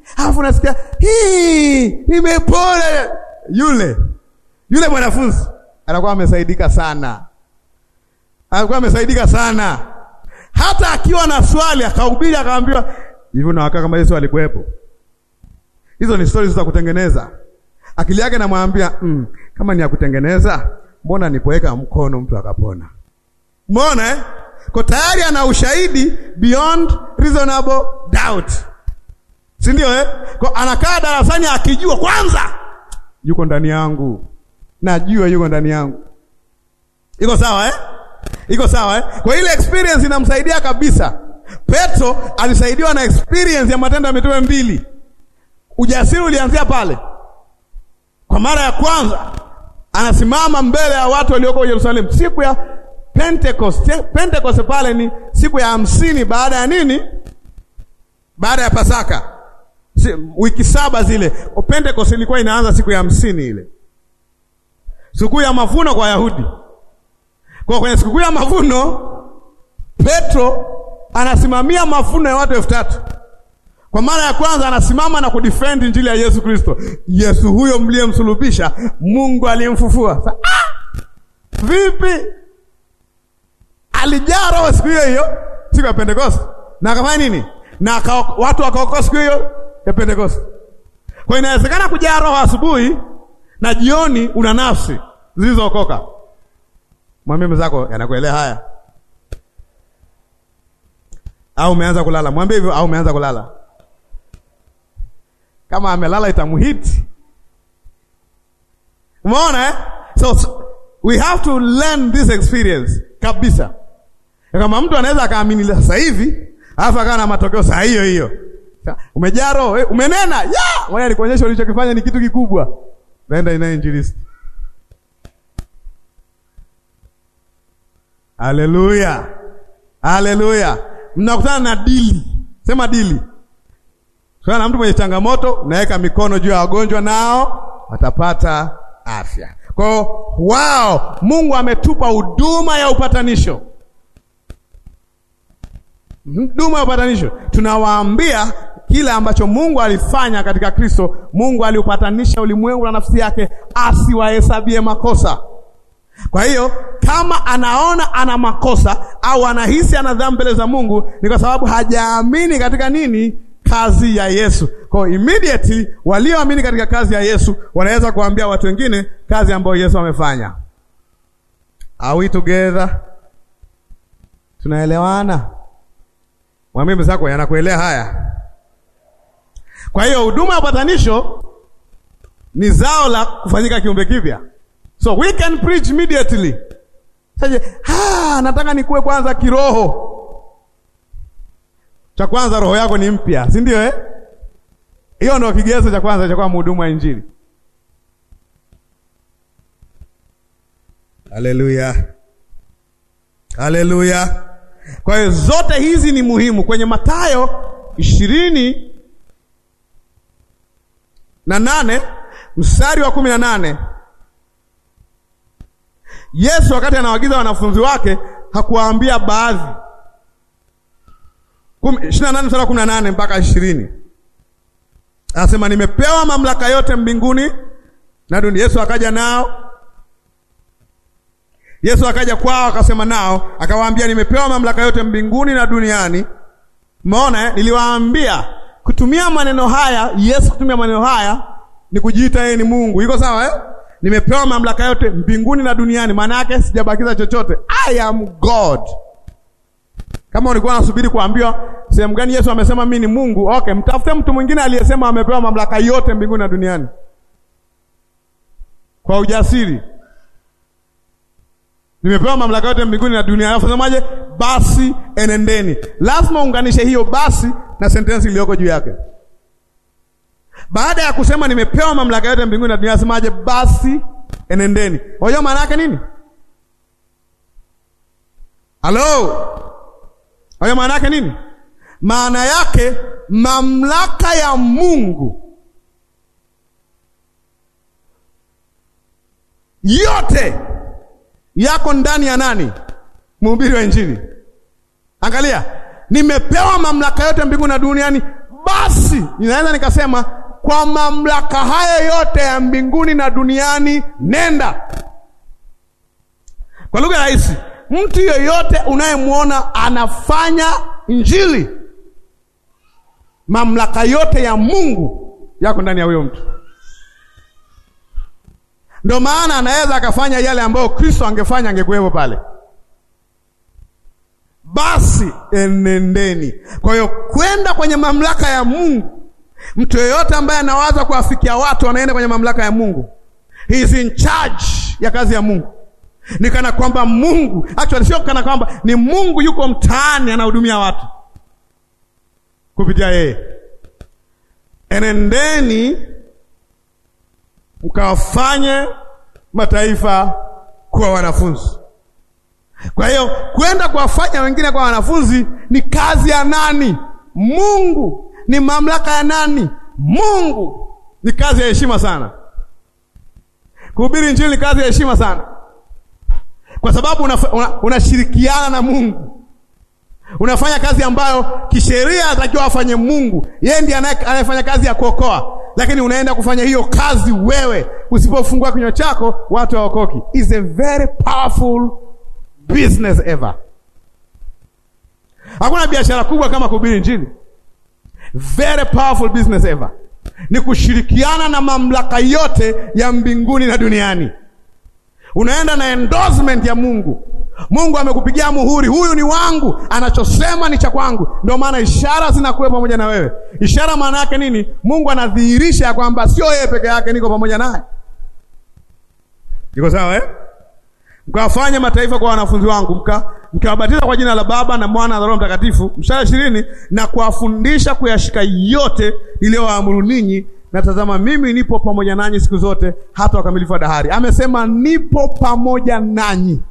alafu nasikia hii imepona. Yule yule mwanafunzi anakuwa amesaidika sana, anakuwa amesaidika sana. Hata akiwa na swali akahubiri, akaambiwa hivyo, na wakaa kama Yesu alikuwepo. Hizo ni stori za kutengeneza. Akili yake namwambia mm, kama ni ya kutengeneza, mbona nipoweka mkono mtu akapona? Mbona eh? Kwa tayari ana ushahidi beyond reasonable doubt, si ndio eh? Kwa anakaa darasani akijua kwanza yuko ndani yangu, najua yuko ndani yangu. Iko sawa eh? Iko sawa eh? Kwa ile experience inamsaidia kabisa. Petro alisaidiwa na experience ya Matendo ya Mitume mbili. Ujasiri ulianzia pale. Kwa mara ya kwanza anasimama mbele ya watu walioko Yerusalemu siku ya Pentecost. Pentecost pale ni siku ya hamsini baada ya nini? Baada ya Pasaka. Si, wiki saba zile. Pentecost ilikuwa inaanza siku ya hamsini ile. Siku ya mavuno kwa Wayahudi. Kwa kwenye siku ya mavuno Petro anasimamia mavuno ya watu elfu tatu. Kwa mara ya kwanza anasimama na kudefend injili ya Yesu Kristo. Yesu huyo mliyemsulubisha, Mungu aliyemfufua. Sa, ah! Vipi? Alijaa roho siku hiyo hiyo, siku ya Pentecost. Na akafanya nini? Na aka, watu wakaokoka siku hiyo ya Pentecost. Kwa inawezekana kujaa roho asubuhi na jioni una nafsi zilizookoka. Mwambie mwenzako yanakuelea haya. Au umeanza kulala. Mwambie hivyo au umeanza kulala. Kama amelala itamhiti. Umeona eh? So, so we have to learn this experience kabisa. Kama mtu anaweza akaamini sasa hivi, alafu akawa na matokeo saa hiyo hiyo. Umejaa roho, eh, umenena. Ya! Wewe alikuonyesha ulichokifanya ni kitu kikubwa. Nenda ina injilisti. Haleluya. Haleluya. Mnakutana na dili. Sema dili. Sasa na mtu mwenye changamoto, unaweka mikono juu ya wagonjwa nao watapata afya. Kwa hiyo wao, Mungu ametupa huduma ya upatanisho. Huduma ya upatanisho. Tunawaambia kile ambacho Mungu alifanya katika Kristo. Mungu aliupatanisha ulimwengu na nafsi yake asiwahesabie makosa. Kwa hiyo kama anaona ana makosa au anahisi ana dhambi mbele za Mungu ni kwa sababu hajaamini katika nini? Kazi ya Yesu. Kwa hiyo immediately walioamini katika kazi ya Yesu wanaweza kuambia watu wengine kazi ambayo Yesu amefanya. Are we together? Tunaelewana? Mwambie mwenzako yanakuelea haya. Kwa hiyo huduma ya upatanisho ni zao la kufanyika kiumbe kipya. So we can preach immediately. Sasa, ah, nataka nikuwe kwanza kiroho. Cha kwanza roho yako ni mpya, si ndio eh? Hiyo ndio kigezo cha kwanza cha kuwa mhudumu wa Injili. Haleluya. Haleluya. Kwa hiyo zote hizi ni muhimu kwenye Mathayo ishirini na nane mstari wa kumi na nane Yesu wakati anawagiza wanafunzi wake hakuwaambia baadhi. ishirini na nane mstari wa kumi na nane mpaka ishirini anasema nimepewa mamlaka yote mbinguni na dunia. Yesu akaja nao, Yesu akaja kwao akasema nao akawaambia, nimepewa mamlaka yote mbinguni na duniani. Umeona eh? Niliwaambia kutumia maneno haya, Yesu kutumia maneno haya ni kujiita yeye ni Mungu. Iko sawa eh? Nimepewa mamlaka yote mbinguni na duniani, maana yake sijabakiza chochote. I am God. Kama ulikuwa unasubiri kuambiwa sehemu gani Yesu amesema mimi ni Mungu, okay, mtafute mtu mwingine aliyesema amepewa mamlaka yote mbinguni na duniani kwa ujasiri. Nimepewa mamlaka yote mbinguni na duniani, alafu semaje? Basi enendeni. Lazima unganishe hiyo basi na sentensi iliyoko juu yake. Baada ya kusema nimepewa mamlaka yote mbinguni na duniani, asemaje? Basi enendeni. Unajua maana yake nini? Halo, unajua maana yake nini? Maana yake mamlaka ya Mungu yote yako ndani ya nani? Mhubiri wa Injili. Angalia, nimepewa mamlaka yote mbinguni na duniani, basi ninaweza nikasema kwa mamlaka haya yote ya mbinguni na duniani, nenda. Kwa lugha rahisi, mtu yeyote unayemwona anafanya injili, mamlaka yote ya Mungu yako ndani ya huyo mtu. Ndio maana anaweza akafanya yale ambayo Kristo angefanya, angekuwepo pale. Basi enendeni. Kwa hiyo kwenda kwenye mamlaka ya Mungu, mtu yeyote ambaye anawaza kuwafikia watu anaenda kwenye mamlaka ya Mungu. He is in charge ya kazi ya Mungu. Ni kana kwamba Mungu, actually sio kana kwamba ni Mungu yuko mtaani anahudumia watu kupitia yeye. Enendeni mkawafanye mataifa kuwa wanafunzi. Kwa hiyo kwenda kuwafanya wengine kwa wanafunzi ni kazi ya nani? Mungu. Ni mamlaka ya nani? Mungu. Ni kazi ya heshima sana. Kuhubiri Injili ni kazi ya heshima sana, kwa sababu unashirikiana una, una na Mungu. Unafanya kazi ambayo kisheria atakiwa afanye Mungu. Yeye ndiye anayefanya kazi ya kuokoa, lakini unaenda kufanya hiyo kazi wewe. Usipofungua kinywa chako watu hawaokoki. Is a very powerful business ever. Hakuna biashara kubwa kama kuhubiri Injili. Very powerful business ever ni kushirikiana na mamlaka yote ya mbinguni na duniani. Unaenda na endorsement ya Mungu. Mungu amekupigia muhuri, huyu ni wangu, anachosema ni cha kwangu. Ndio maana ishara zinakuwa pamoja na wewe. Ishara maana yake nini? Mungu anadhihirisha ya kwamba sio yeye peke yake, niko pamoja naye. Iko sawa eh? Mkawafanye mataifa kwa wanafunzi wangu, mka mkiwabatiza kwa jina la Baba na Mwana na Roho Mtakatifu, mstari ishirini, na kuwafundisha kuyashika yote niliyowaamuru ninyi, na tazama, mimi nipo pamoja nanyi siku zote hata wakamilifu wa dahari. Amesema nipo pamoja nanyi.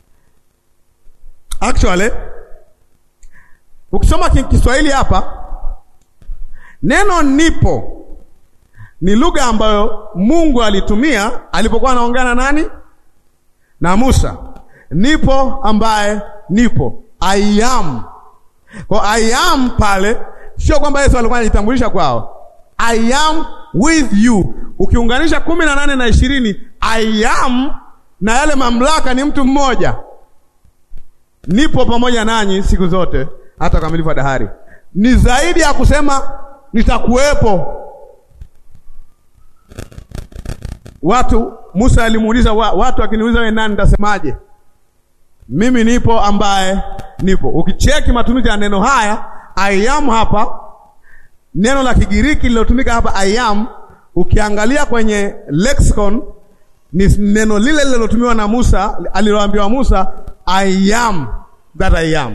Actually, ukisoma Kiswahili hapa neno nipo ni lugha ambayo Mungu alitumia alipokuwa anaongea na nani? Na Musa. Nipo ambaye nipo, I am. Kwa I am pale sio kwamba Yesu alikuwa anajitambulisha kwao, I am with you. Ukiunganisha kumi na nane na ishirini, I am na yale mamlaka ni mtu mmoja, nipo pamoja nanyi siku zote hata ukamilifu wa dahari. Ni zaidi ya kusema nitakuwepo. Watu Musa alimuuliza wa, watu akiniuliza wewe nani, nitasemaje? Mimi nipo ambaye nipo. Ukicheki matumizi ya neno haya I am hapa, neno la Kigiriki lilotumika hapa I am, ukiangalia kwenye lexicon ni neno lile lilotumiwa na Musa aliloambiwa Musa, I am that I am,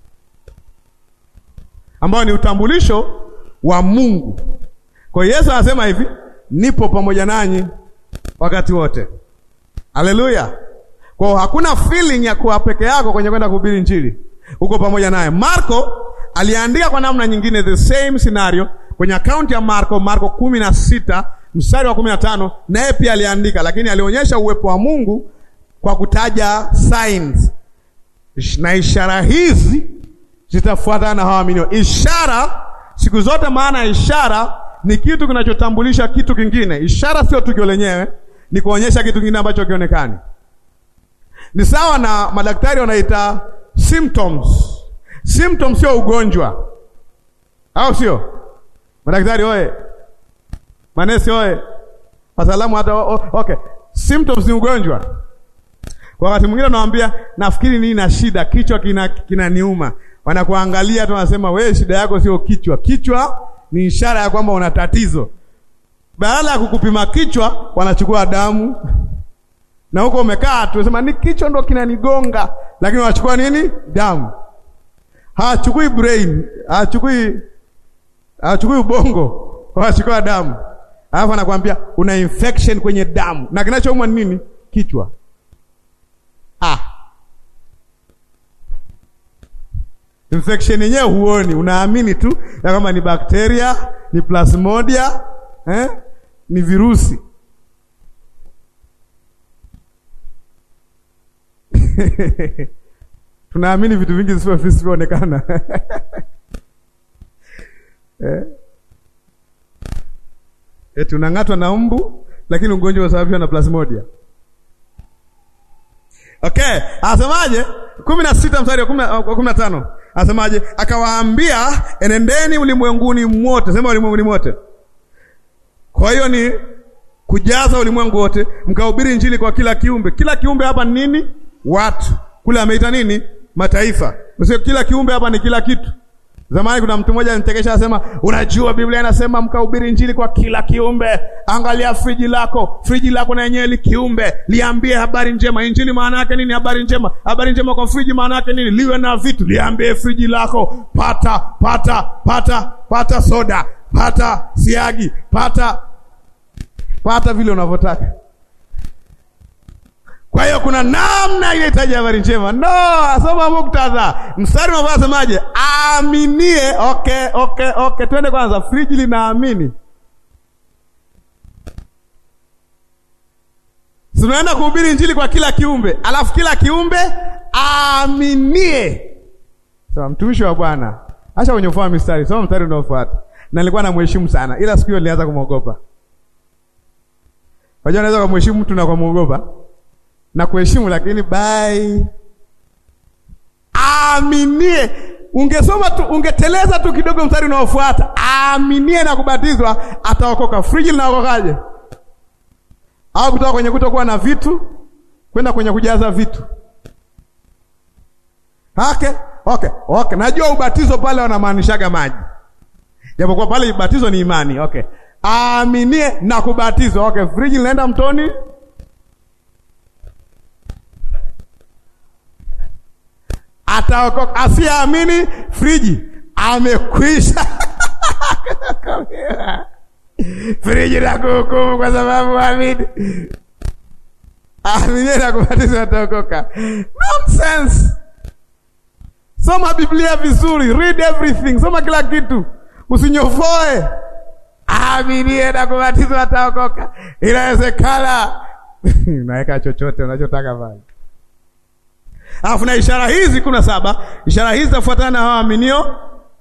ambayo ni utambulisho wa Mungu. Kwa hiyo Yesu anasema hivi, nipo pamoja nanyi wakati wote. Haleluya! Kwa hakuna feeling ya kuwa peke yako kwenye kwenda kuhubiri Injili, uko pamoja naye. Marko aliandika kwa namna nyingine the same scenario kwenye akaunti ya Marko, Marko kumi na sita mstari wa kumi na tano naye pia aliandika, lakini alionyesha uwepo wa Mungu kwa kutaja signs, na ishara hizi zitafuatana na hawa waaminio. Ishara siku zote, maana ya ishara ni kitu kinachotambulisha kitu kingine. Ishara sio tukio lenyewe, ni kuonyesha kitu kingine ambacho kionekani. Ni sawa na madaktari wanaita symptoms. Symptoms sio ugonjwa, au sio? Madaktari oye, manesi oye, wataalamu hata okay. Symptoms ni ugonjwa. Kwa wakati mwingine unamwambia nafikiri nini na shida, kichwa kina kinaniuma, wanakuangalia tu, wanasema wewe, shida yako sio kichwa. Kichwa ni ishara ya kwamba una tatizo. Badala ya kukupima kichwa, wanachukua damu na huko umekaa tu, sema ni kichwa ndo kinanigonga, lakini wanachukua nini? Damu. Hawachukui brain, hawachukui hawachukui ubongo, wanachukua damu, alafu anakuambia una infection kwenye damu, na kinachoumwa ni nini? Kichwa. Ah, infection yenyewe huoni, unaamini tu ya kama ni bakteria, ni plasmodia, eh? ni virusi tunaamini vitu vingi visivyoonekana eh? Eti unang'atwa na mbu lakini ugonjwa unasababishwa na plasmodia. Okay, asemaje? kumi na sita mstari wa kumi na tano asemaje? Akawaambia, enendeni ulimwenguni mwote. Sema ulimwenguni mwote. Kwa hiyo ni kujaza ulimwengu wote, mkahubiri injili kwa kila kiumbe. Kila kiumbe hapa ni nini? Watu. Kule ameita nini? Mataifa. Sio kila kiumbe hapa ni kila kitu. Zamani kuna mtu mmoja alinitekesha anasema, unajua Biblia inasema mkahubiri injili kwa kila kiumbe. Angalia friji lako, friji lako na yenyewe li kiumbe, liambie habari njema. Injili maana yake nini? Habari njema. Habari njema kwa friji maana yake nini? Liwe na vitu, liambie friji lako, pata pata pata pata soda, pata siagi, pata pata vile unavyotaka. Kwa hiyo kuna namna ile hitaji habari njema. No, soma muktadha. Mstari unaofaa semaje? Aaminie. Okay, okay, okay. Twende kwanza, friji linaamini. Tunaenda kuhubiri injili kwa kila kiumbe, alafu kila kiumbe aaminie. Sasa mtumishi wa Bwana, acha kunyofoa mistari, soma mstari unaofuata. Na nilikuwa namheshimu sana, ila siku hiyo nilianza kumwogopa. Unajua, unaweza kumheshimu mtu na kumwogopa na kuheshimu lakini bai aaminie. Ungesoma tu, ungeteleza tu kidogo mstari unaofuata, aaminie na kubatizwa ataokoka. Friji linaokokaje? Au kutoka kwenye kutokuwa na vitu kwenda kwenye kujaza vitu? Okay, okay, okay. Najua ubatizo pale wanamaanishaga maji, japokuwa pale ubatizo ni imani. Okay, aaminie na kubatizwa. Okay, friji linaenda mtoni ataokoka. Asiyeamini friji amekwisha friji la kuhukumu kwa sababu amini. Aminie na kubatizwa ataokoka. Nonsense. Soma Biblia vizuri, read everything, soma kila kitu, usinyofoe. Aminie na kubatizwa ataokoka. Inawezekana naweka chochote unachotaka pale Alafu na ishara hizi kuna saba. Ishara hizi zafuatana na hao waaminio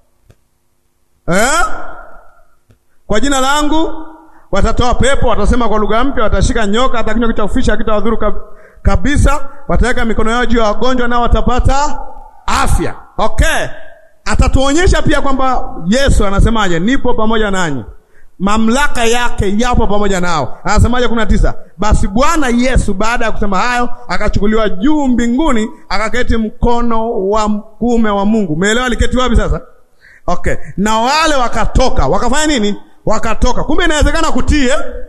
eh? Kwa jina langu watatoa pepo, watasema kwa lugha mpya, watashika nyoka, hata kinywa kitaufisha hakitawadhuru kab kabisa. Wataweka mikono yao juu ya wagonjwa, nao watapata afya. Okay, atatuonyesha pia kwamba Yesu anasemaje, nipo pamoja nanyi mamlaka yake yapo pamoja nao. Anasemaje? kumi na tisa, basi Bwana Yesu baada ya kusema hayo akachukuliwa juu mbinguni, akaketi mkono wa kuume wa Mungu. Umeelewa aliketi wapi sasa? Okay, na wale wakatoka wakafanya nini? Wakatoka. Kumbe inawezekana kutie,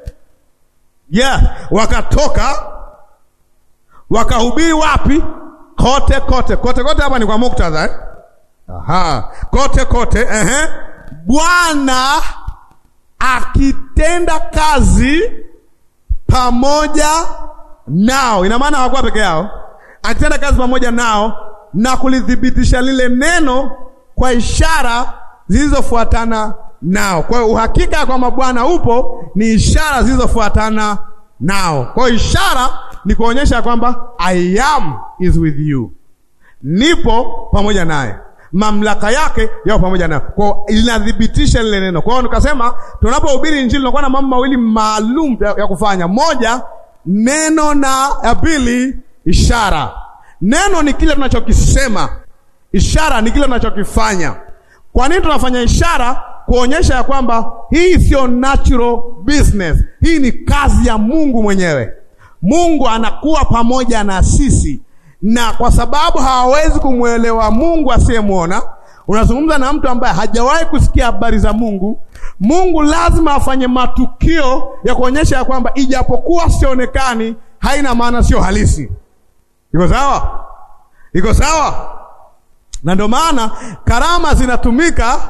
yeah, wakatoka wakahubiri wapi? Kote kote kote kote. Hapa ni kwa muktadha eh? Aha, kote kote, ehe, Bwana akitenda kazi pamoja nao. Ina maana hawakuwa peke yao, akitenda kazi pamoja nao na kulithibitisha lile neno kwa ishara zilizofuatana nao. Kwa hiyo uhakika ya kwamba Bwana upo ni ishara zilizofuatana nao. Kwa hiyo ishara ni kuonyesha kwamba I am is with you, nipo pamoja naye mamlaka yake yao pamoja nayo, kwa linathibitisha lile neno. Kwa hiyo nikasema tunapohubiri Injili tunakuwa na mambo mawili maalum ya, ya kufanya: moja, neno na ya pili, ishara. Neno ni kile tunachokisema, ishara ni kile tunachokifanya. Kwa nini tunafanya ishara? Kuonyesha ya kwamba hii sio natural business, hii ni kazi ya Mungu mwenyewe. Mungu anakuwa pamoja na sisi na kwa sababu hawawezi kumwelewa Mungu asiyemwona, unazungumza na mtu ambaye hajawahi kusikia habari za Mungu. Mungu lazima afanye matukio ya kuonyesha ya kwamba ijapokuwa sionekani, haina maana sio halisi. Iko sawa? Iko sawa? Na ndio maana karama zinatumika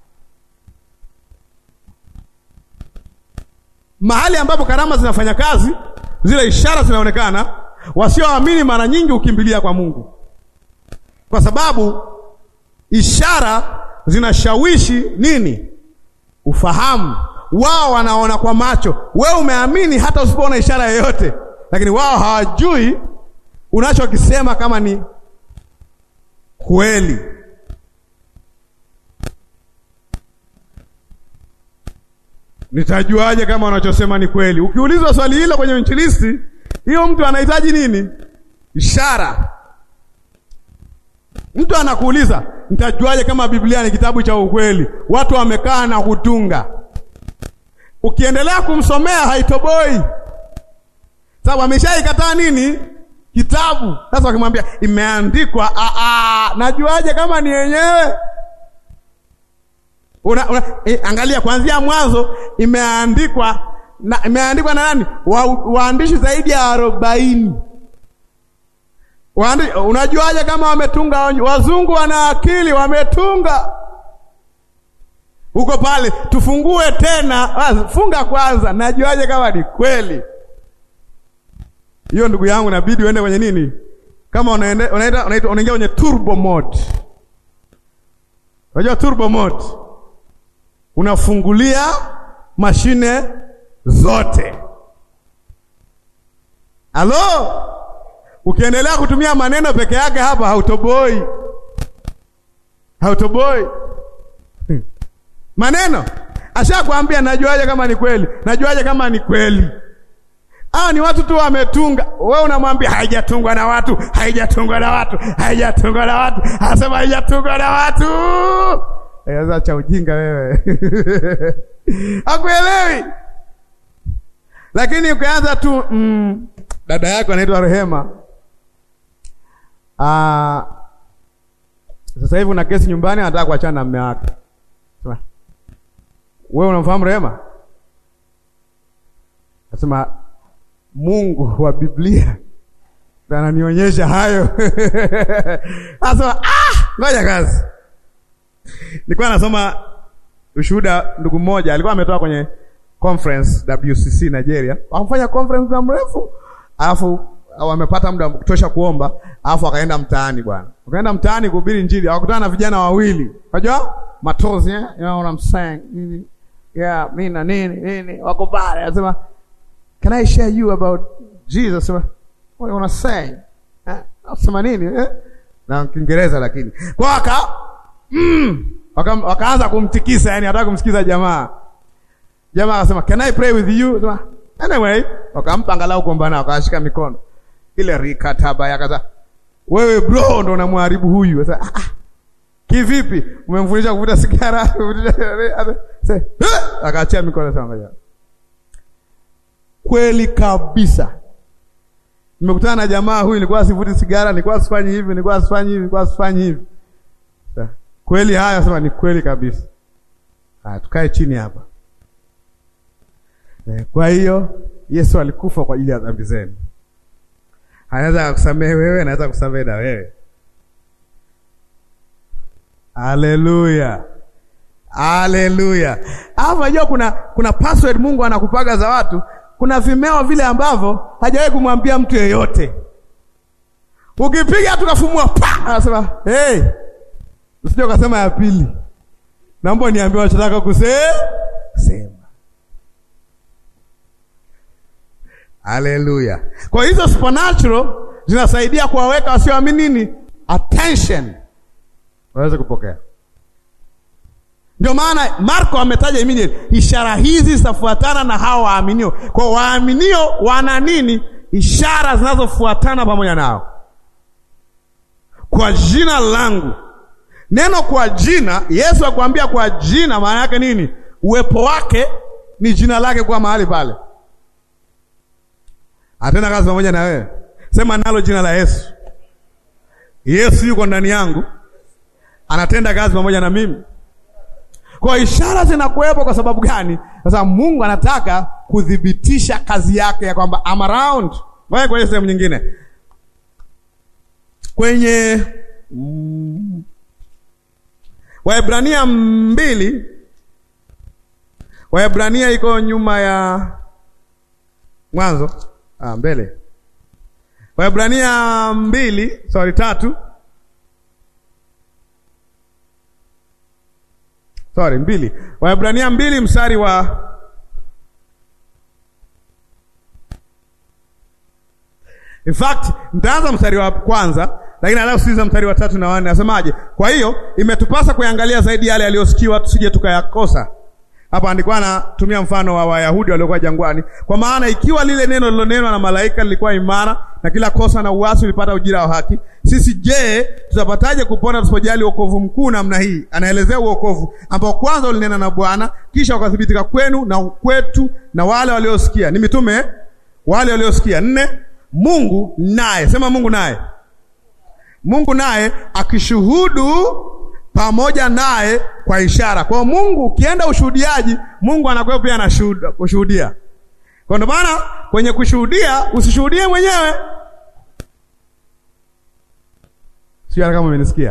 mahali ambapo karama zinafanya kazi, zile ishara zinaonekana Wasioamini mara nyingi hukimbilia kwa Mungu, kwa sababu ishara zinashawishi nini? Ufahamu. Wao wanaona kwa macho, wewe umeamini hata usipoona ishara yoyote, lakini wao hawajui unachokisema kama ni kweli. Nitajuaje kama unachosema ni kweli? Ukiulizwa swali hilo kwenye injilisti, hiyo mtu anahitaji nini? Ishara. Mtu anakuuliza, nitajuaje kama Biblia ni kitabu cha ukweli? Watu wamekaa na kutunga. Ukiendelea kumsomea haitoboi, sababu ameshaikataa nini? Kitabu. Sasa wakimwambia imeandikwa, a najuaje kama ni yenyewe? Una, una, eh, angalia kuanzia mwanzo imeandikwa na, imeandikwa na nani? Wa, waandishi zaidi ya arobaini. Waandi, unajuaje kama wametunga? Wazungu wana akili, wametunga huko pale. Tufungue tena, funga kwanza, najuaje kama ni kweli? Hiyo ndugu yangu, inabidi uende kwenye nini, kama unaenda unaita unaingia kwenye turbo mode. Unajua turbo mode unafungulia mashine zote. Halo, ukiendelea kutumia maneno peke yake hapa hautoboi, hautoboi. Maneno ashakwambia, najuaje kama ni kweli? Najuaje kama ni kweli? Hao ni watu tu wametunga. Wewe unamwambia haijatungwa na watu, haijatungwa na watu, haijatungwa na watu, anasema haijatungwa na watu. Sasa cha ujinga wewe hakuelewi. Lakini ukianza tu mm, dada yako anaitwa Rehema, ah, sasa hivi una kesi nyumbani, anataka kuachana na mume wake. Wewe unamfahamu Rehema? Nasema Mungu wa Biblia ananionyesha hayo. Asema ah, ngoja kazi Nilikuwa nasoma ushuhuda, ndugu mmoja alikuwa ametoka kwenye conference WCC Nigeria, wamfanya conference muda mrefu, alafu wamepata muda wa kutosha kuomba, alafu akaenda mtaani bwana, akaenda mtaani kuhubiri Injili, akakutana na vijana wawili, unajua matozi eh, you know what I'm saying, nini yeah, mimi na nini nini, wako pale, anasema can I share you about Jesus? Sema what you wanna say eh, asema nini eh, na Kiingereza lakini kwa aka Mm. Waka, wakaanza kumtikisa yani hataka kumsikiza jamaa. Jamaa akasema, "Can I pray with you?" Sema, "Anyway." Wakampa angalau kuomba wakashika mikono. Ile rikataba yakaza. Wewe bro ndo unamharibu huyu. Sasa ah, ah. Kivipi? Umemfundisha kuvuta sigara? Sasa akaachia mikono sasa ngoja. Kweli kabisa. Nimekutana na jamaa huyu, nilikuwa sivuti sigara, nilikuwa sifanyi hivi, nilikuwa sifanyi hivi, nilikuwa sifanyi hivi. Kweli haya sema ni kweli kabisa. Haya, tukae chini hapa. E, kwa hiyo Yesu alikufa kwa ajili ya dhambi zenu. Anaweza kukusamehe wewe, anaweza kukusamehe na wewe. Haleluya, haleluya. Alafu unajua kuna kuna password Mungu anakupaga za watu. Kuna vimeo vile ambavyo hajawahi kumwambia mtu yeyote. Ukipiga tukafumua pa, anasema hey, Usije ukasema ya pili. Naomba niambie unachotaka kusema. Sema. Haleluya. Kwa hizo supernatural zinasaidia kuwaweka wasioamini nini? Attention. Waweze kupokea. Ndio maana Marko ametaja immediately ishara hizi zitafuatana na hao waaminio. Kwa waaminio wana nini? Ishara zinazofuatana pamoja nao. Kwa jina langu Neno kwa jina, Yesu akwambia kwa jina, maana yake nini? Uwepo wake ni jina lake kwa mahali pale. Atenda kazi pamoja na wewe, sema nalo jina la Yesu. Yesu yuko ndani yangu, anatenda kazi pamoja na mimi. Kwa ishara zinakuwepo kwa sababu gani? Kwa sababu Mungu anataka kuthibitisha kazi yake ya kwamba I'm around. Ngoja kwenye sehemu nyingine kwenye mm, Waebrania mbili, Waebrania iko nyuma ya Mwanzo, ah, mbele. Waebrania mbili, sorry, tatu, sorry, mbili. Waebrania mbili mstari wa In fact, nitaanza mstari wa kwanza lakini alafu sikiza mstari wa tatu na wanne, nasemaje? Kwa hiyo imetupasa kuangalia zaidi yale yaliyosikiwa, tusije tukayakosa. Hapa andikwa anatumia mfano wa Wayahudi waliokuwa jangwani, kwa maana ikiwa lile neno lilonenwa na malaika lilikuwa imara na kila kosa na uasi ulipata ujira wa haki, sisi je, tutapataje kupona tusipojali wokovu mkuu namna hii? Anaelezea wokovu ambao kwanza ulinena na Bwana, kisha ukathibitika kwenu na kwetu na wale waliosikia. Ni mitume wale waliosikia. Nne, Mungu naye, sema Mungu naye, Mungu naye akishuhudu pamoja naye kwa ishara. Kwa Mungu ukienda ushuhudiaji, Mungu anakuwa pia anashuhudia. Kwa ndio maana kwenye kushuhudia usishuhudie mwenyewe. Sio kama umenisikia.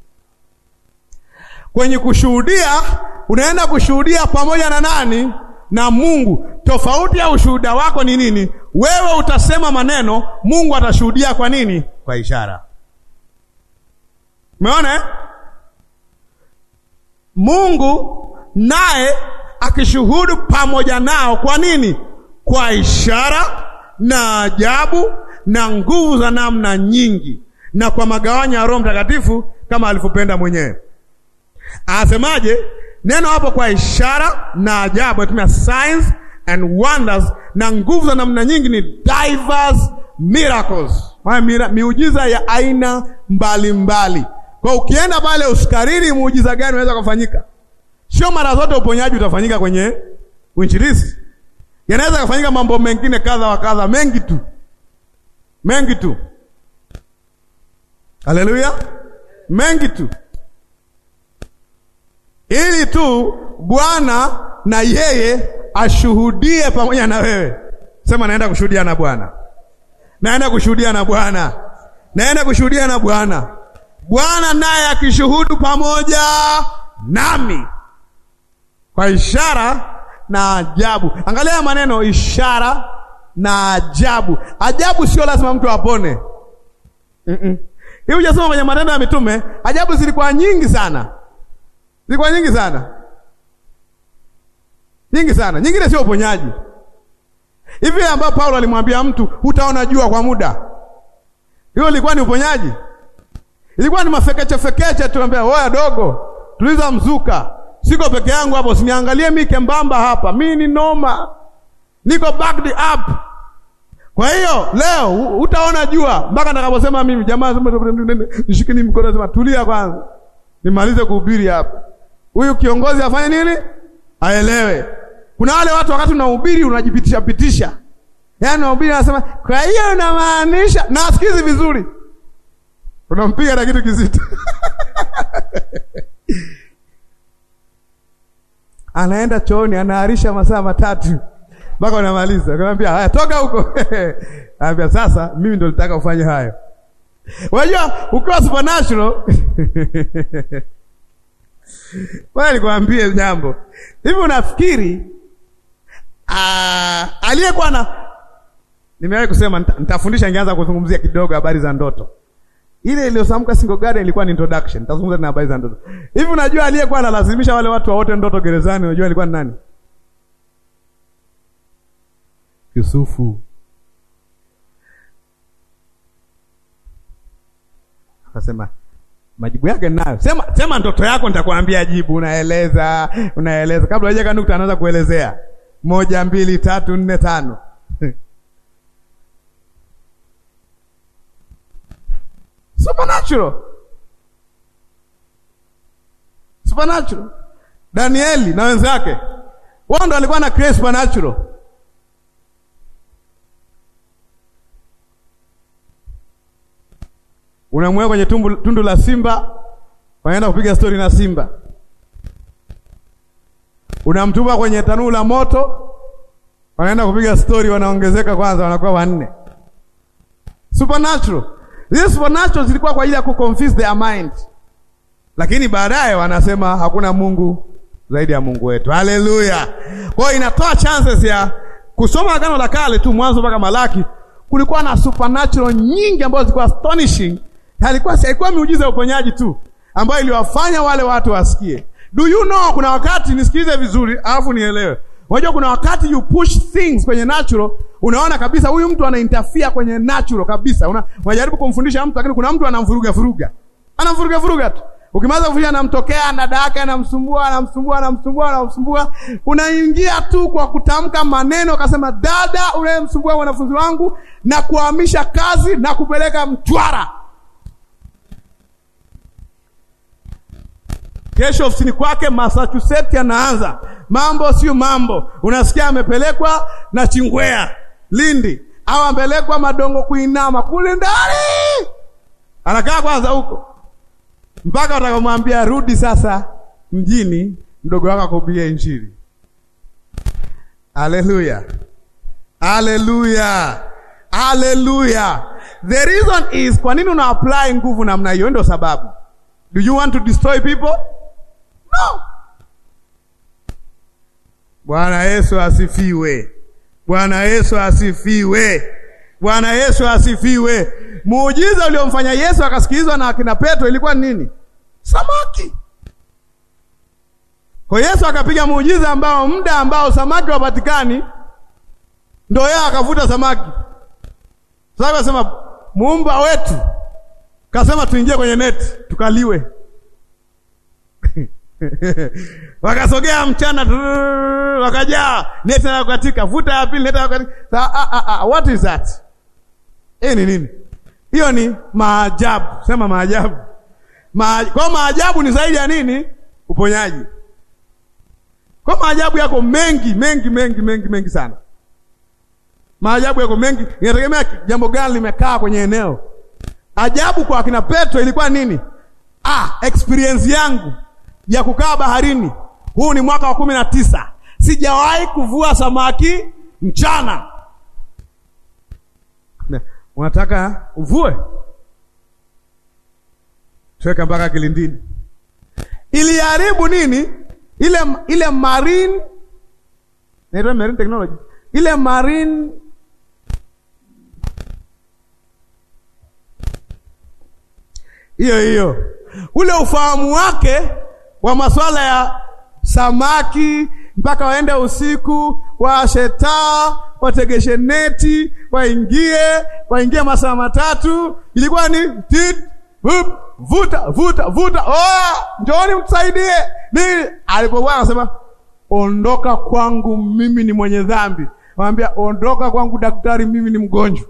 Kwenye kushuhudia unaenda kushuhudia pamoja na nani? Na Mungu. Tofauti ya ushuhuda wako ni nini? Wewe utasema maneno, Mungu atashuhudia kwa nini? Kwa ishara. Umeona eh? Mungu naye akishuhudu pamoja nao kwa nini? Kwa ishara na ajabu na nguvu za namna nyingi na kwa magawanyo ya Roho Mtakatifu kama alivyopenda mwenyewe. Anasemaje? Neno hapo kwa ishara na ajabu, anatumia signs and wonders na nguvu za namna nyingi, ni diverse miracles, mira, miujiza ya aina mbalimbali. Kwa ukienda pale usikariri muujiza gani unaweza kufanyika. Sio mara zote uponyaji utafanyika kwenye uinjilisti. Yanaweza kufanyika mambo mengine kadha wa kadha, mengi tu, mengi tu. Haleluya, mengi tu, ili tu Bwana na yeye ashuhudie pamoja na wewe. Sema, naenda kushuhudia na Bwana, naenda kushuhudia na Bwana, naenda kushuhudia na Bwana. Bwana naye akishuhudu pamoja nami kwa ishara na ajabu. Angalia maneno ishara na ajabu. Ajabu sio lazima mtu apone. mm -mm. Hii hujasoma kwenye Matendo ya Mitume, ajabu zilikuwa nyingi sana, zilikuwa nyingi sana, nyingi sana. Nyingine sio uponyaji hivi ambao Paulo alimwambia mtu hutaona jua kwa muda, hiyo ilikuwa ni uponyaji? Ilikuwa ni mafekeche fekeche, tuambia oya dogo, tuliza mzuka, siko peke yangu hapo, usiniangalie mimi kembamba hapa, mimi ni noma, niko backed up. Kwa hiyo leo utaona jua mpaka nitakaposema mimi, jamaa nishikini mkono, sema tulia kwanza, nimalize kuhubiri hapa. Huyu kiongozi afanye nini? Aelewe. Kuna wale watu wakati unahubiri unajipitisha pitisha, yaani unahubiri anasema, kwa hiyo unamaanisha, na asikizi vizuri unampiga na kitu kizito anaenda chooni, anaarisha masaa matatu mpaka unamaliza. Akamwambia haya, toka huko anambia sasa, mimi ndo nitaka ufanye hayo. Unajua, ukiwa supernatural wewe, nikwambie jambo hivi, unafikiri aliyekuwa na, nimewahi kusema nitafundisha, ningeanza kuzungumzia kidogo habari za ndoto ile iliyosamka Single Garden ilikuwa ni introduction. Nitazungumza na habari za ndoto. Hivi unajua aliyekuwa analazimisha wale watu waote ndoto gerezani, unajua alikuwa ni nani? Yusufu. Akasema majibu yake ninayo. Sema sema ndoto yako nitakwambia jibu. Unaeleza, unaeleza. Kabla hajaka nukta anaanza kuelezea. Moja, mbili, tatu, nne, tano. Supernatural. Supernatural. Danieli na wenzake wao ndo walikuwa na create supernatural. Unamweka kwenye tumbu, tundu la simba, wanaenda kupiga stori na simba. Unamtuma kwenye tanuru la moto, wanaenda kupiga stori, wanaongezeka kwanza, wanakuwa wanne. Supernatural. Zile supernatural zilikuwa kwa ajili ya kuconfuse their mind, lakini baadaye wanasema hakuna Mungu zaidi ya Mungu wetu. Haleluya! Kwa hiyo inatoa chances ya kusoma Agano la Kale tu mwanzo mpaka Malaki, kulikuwa na supernatural nyingi ambazo zilikuwa astonishing. Halikuwa haikuwa miujiza ya uponyaji tu ambayo iliwafanya wale watu wasikie. Do you know, kuna wakati nisikilize vizuri, alafu nielewe. Unajua kuna wakati you push things kwenye natural, unaona kabisa huyu mtu ana interfere kwenye natural kabisa. Una, unajaribu kumfundisha mtu lakini kuna mtu anamvuruga vuruga. Anamvuruga vuruga tu. Ukimaliza kufundisha, anamtokea dada yake, anamsumbua, anamsumbua, anamsumbua, anamsumbua. Unaingia tu kwa kutamka maneno, akasema dada, unayemsumbua wanafunzi wangu, na kuhamisha kazi na kupeleka Mtwara. Kesho ofisini kwake Massachusetts anaanza mambo, sio mambo. Unasikia amepelekwa na Chingwea Lindi, au amepelekwa Madongo kuinama kule ndani, anakaa kwanza huko mpaka utakamwambia rudi sasa mjini, mdogo wako akuhubirie Injili. Haleluya, haleluya, haleluya. The reason is, kwa nini una apply nguvu namna hiyo? Ndio sababu. Do you want to destroy people? No. Bwana Yesu asifiwe. Bwana Yesu asifiwe. Bwana Yesu asifiwe. Muujiza uliomfanya Yesu akasikilizwa na akina Petro ilikuwa nini? Samaki. Kwa Yesu akapiga muujiza ambao muda ambao samaki wapatikani, ndio yeye akavuta samaki. Sasa akasema muumba wetu kasema tuingie kwenye neti tukaliwe. Wakasogea mchana, wakajaa neti na kukatika, vuta ya pili neti na kukatika. Sa, ah, ah, ah, what is that? Hii ni nini? Hiyo ni maajabu. Sema maajabu. Ma, kwa maajabu ni zaidi ya nini? Uponyaji. Kwa maajabu yako mengi mengi mengi mengi mengi sana. Maajabu yako mengi, inategemea jambo gani limekaa kwenye eneo. Ajabu kwa akina Petro ilikuwa nini? Ah, experience yangu ya kukaa baharini. Huu ni mwaka wa kumi na tisa. Sijawahi kuvua samaki mchana. Unataka uvue? Tuweka mpaka kilindini. Iliharibu nini? Ile ile marine naitwa marine technology. Ile marine hiyo hiyo, ule ufahamu wake wa masuala ya samaki, mpaka waende usiku washe taa, wategeshe neti, waingie waingie masaa matatu, ilikuwa ni tit vup, vuta vuta vuta, oh, njooni mtusaidie nini. Alipokuwa anasema ondoka kwangu, mimi ni mwenye dhambi, waambia ondoka kwangu daktari, mimi ni mgonjwa.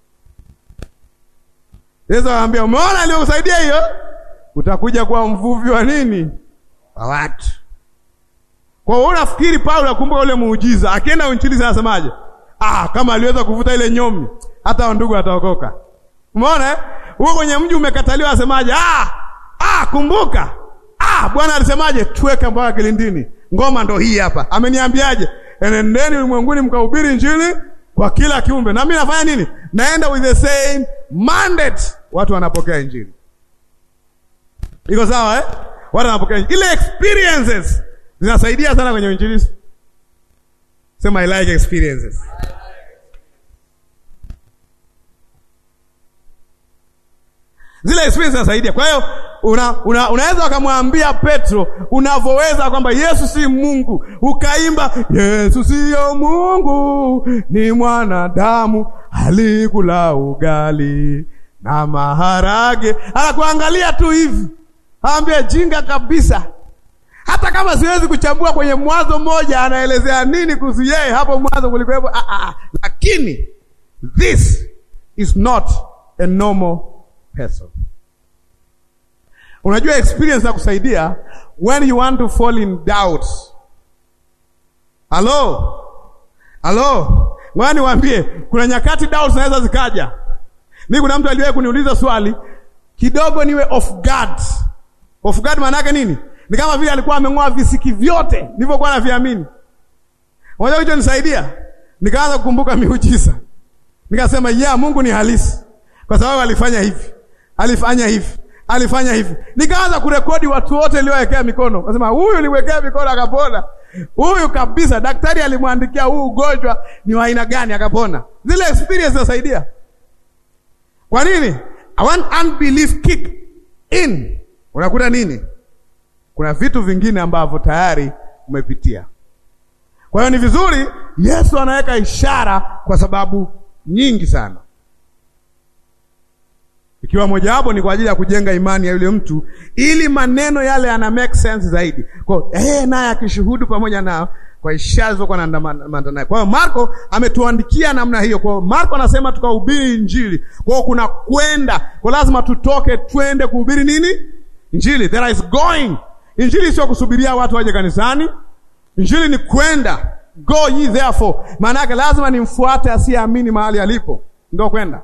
Yesu anamwambia umeona aliyokusaidia hiyo, utakuja kuwa mvuvi wa nini? Wa watu. Kwa hiyo unafikiri Paulo akumbuka ule muujiza, akienda Uinjilisti anasemaje? Ah, kama aliweza kuvuta ile nyomi, hata ndugu ataokoka. Umeona eh? Huko kwenye mji umekataliwa, asemaje? Ah, ah, kumbuka. Ah, Bwana alisemaje? Tuweke mpaka kilindini. Ngoma ndo hii hapa. Ameniambiaje? Enendeni ulimwenguni mkahubiri Injili kwa kila kiumbe. Na mimi nafanya nini? Naenda with the same mandate. Watu wanapokea Injili. Iko sawa eh? Watu wanapokea Injili. Ile experiences zinasaidia sana kwenye Injili. Sema I like experiences. Zile experience zinasaidia. Kwa hiyo una, una, unaweza ukamwambia Petro unavyoweza kwamba Yesu si Mungu, ukaimba Yesu siyo Mungu, ni mwanadamu, alikula ugali na maharage. Anakuangalia tu hivi, aambie jinga kabisa. Hata kama siwezi kuchambua kwenye Mwanzo mmoja anaelezea nini kuhusu yeye, hapo mwanzo kulikuwepo, ah, ah, lakini this is not a normal person. Unajua experience ya kusaidia when you want to fall in doubt. Halo, halo, ngoja niwaambie, kuna nyakati doubt zinaweza zikaja. Mimi kuna mtu aliwahi kuniuliza swali kidogo, niwe off guard. Off guard maana yake nini? Ni kama vile alikuwa ameng'oa visiki vyote nilivyokuwa naviamini. Unajua hicho nisaidia, nikaanza kukumbuka miujiza, nikasema yeah, Mungu ni halisi kwa sababu alifanya hivi, alifanya hivi, alifanya hivi. Nikaanza kurekodi watu wote niliowekea mikono, nasema huyu niliwekea mikono akapona, huyu kabisa, daktari alimwandikia huu ugonjwa ni wa aina gani akapona. Zile experience zinasaidia. Kwa nini? I want unbelief kick in. Unakuta nini? Kuna vitu vingine ambavyo tayari umepitia. Kwa hiyo ni vizuri Yesu anaweka ishara kwa sababu nyingi sana ikiwa mojawapo ni kwa ajili ya kujenga imani ya yule mtu, ili maneno yale yana make sense zaidi. Kwa eh, naye akishuhudu pamoja nao kwa ishara zilizokuwa naandamana naye. Kwa hiyo Marko ametuandikia namna hiyo. Kwa hiyo Marko anasema tukahubiri Injili. Kwa hiyo kuna kwenda, kwa lazima tutoke twende kuhubiri nini? Injili. There is going. Injili sio kusubiria watu waje kanisani. Injili ni kwenda. Go ye therefore. Maana yake lazima nimfuate asiyeamini mahali alipo. Ndio kwenda.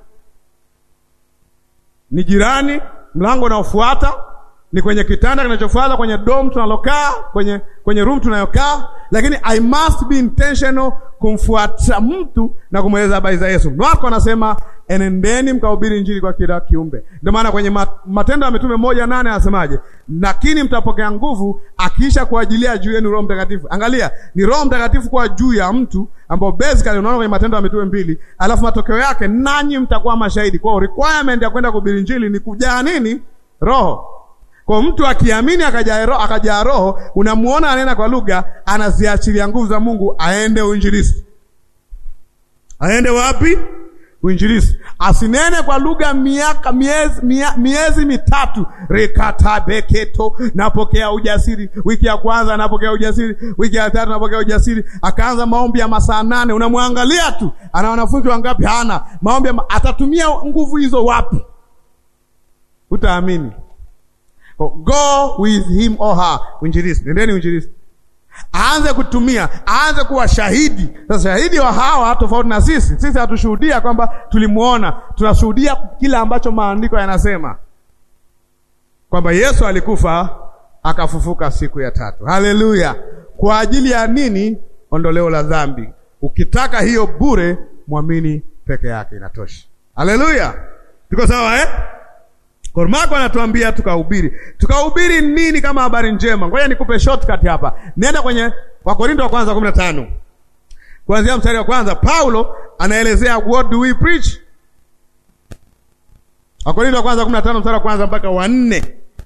Ni jirani, mlango unaofuata, ni kwenye kitanda kinachofuata, kwenye dom tunalokaa, kwenye kwenye room tunayokaa, lakini I must be intentional kumfuata mtu na kumweleza habari za Yesu. Marko anasema enendeni mkahubiri injili kwa kila kiumbe. Ndio maana kwenye Matendo ya Mitume moja nane anasemaje? Lakini mtapokea nguvu akiisha kuajilia juu yenu Roho Mtakatifu. Angalia, ni Roho Mtakatifu kwa juu ya mtu ambao basically unaona kwenye Matendo ya Mitume mbili, alafu matokeo yake nanyi mtakuwa mashahidi. Kwa hiyo requirement ya kwenda kuhubiri injili ni kujaa nini? Roho. Kwa mtu akiamini akajaa roho, akajaa roho, unamuona anena kwa lugha, anaziachilia nguvu za Mungu, aende uinjilisti. Aende wapi? Uinjilisti. Asinene kwa lugha miaka miezi, mia, miezi mitatu. rekata beketo, napokea ujasiri. Wiki ya kwanza napokea ujasiri, wiki ya tatu napokea ujasiri. Akaanza maombi ya masaa nane, unamwangalia tu, ana wanafunzi wangapi? Hana maombi. Atatumia nguvu hizo wapi? Utaamini. Go with him or her. Uinjilisti, nendeni uinjilisti, aanze kutumia, aanze kuwa shahidi. Sasa shahidi wa hawa tofauti na sisi. Sisi hatushuhudia kwamba tulimuona, tunashuhudia kile ambacho maandiko yanasema kwamba Yesu alikufa akafufuka siku ya tatu. Haleluya! Kwa ajili ya nini? Ondoleo la dhambi. Ukitaka hiyo bure, mwamini peke yake inatosha. Haleluya, tuko sawa eh? Marko anatuambia tukahubiri. Tukahubiri nini kama habari njema? Ngoja nikupe shortcut hapa. Nenda kwenye Wakorintho wa kwanza kumi na tano kuanzia mstari wa kwanza. Paulo anaelezea what do we preach. Wakorintho wa kwanza kumi na tano mstari wa kwanza mpaka wa nne.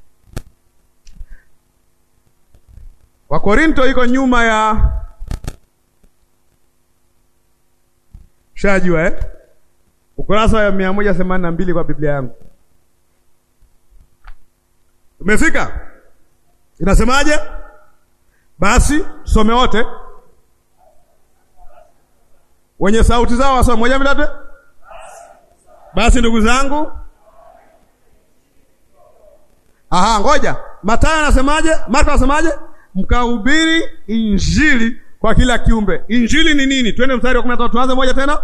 Wakorintho iko nyuma ya shajua eh? ukurasa wa mia moja themanini na mbili kwa Biblia yangu Umefika? Inasemaje? Basi tusome wote, wenye sauti zao wasome moja mbili tatu. Basi ndugu zangu, aha, ngoja. Mathayo anasemaje? Marko anasemaje? Mkahubiri injili kwa kila kiumbe. Injili ni nini? Twende mstari wa kumi na tatu, tuanze moja tena.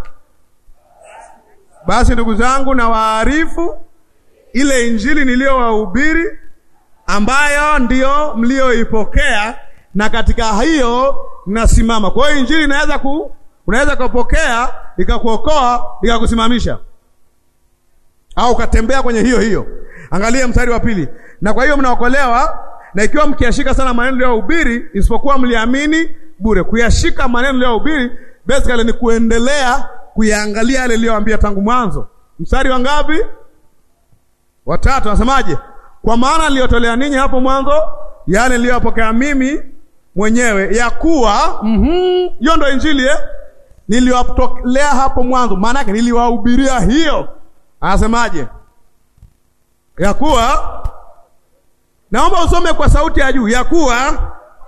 Basi ndugu zangu, na waarifu ile injili niliyowahubiri ambayo ndiyo mlioipokea na katika hiyo mnasimama. Kwa hiyo injili inaweza ku unaweza kupokea ikakuokoa ikakusimamisha, au ukatembea kwenye hiyo hiyo. Angalia mstari wa pili, na kwa hiyo mnaokolewa, na ikiwa mkiyashika sana maneno niliyohubiri, isipokuwa mliamini bure. Kuyashika maneno niliyohubiri basically ni kuendelea kuyaangalia yale niliyoambia tangu mwanzo. Mstari wa ngapi? Watatu. Anasemaje? Kwa maana niliyotolea ninyi hapo mwanzo yale niliyopokea mimi mwenyewe ya kuwa hiyo, mm -hmm, ndo injili eh? Niliwatolea hapo mwanzo, maana yake niliwahubiria hiyo. Anasemaje? ya kuwa, naomba usome kwa sauti ya juu, ya kuwa,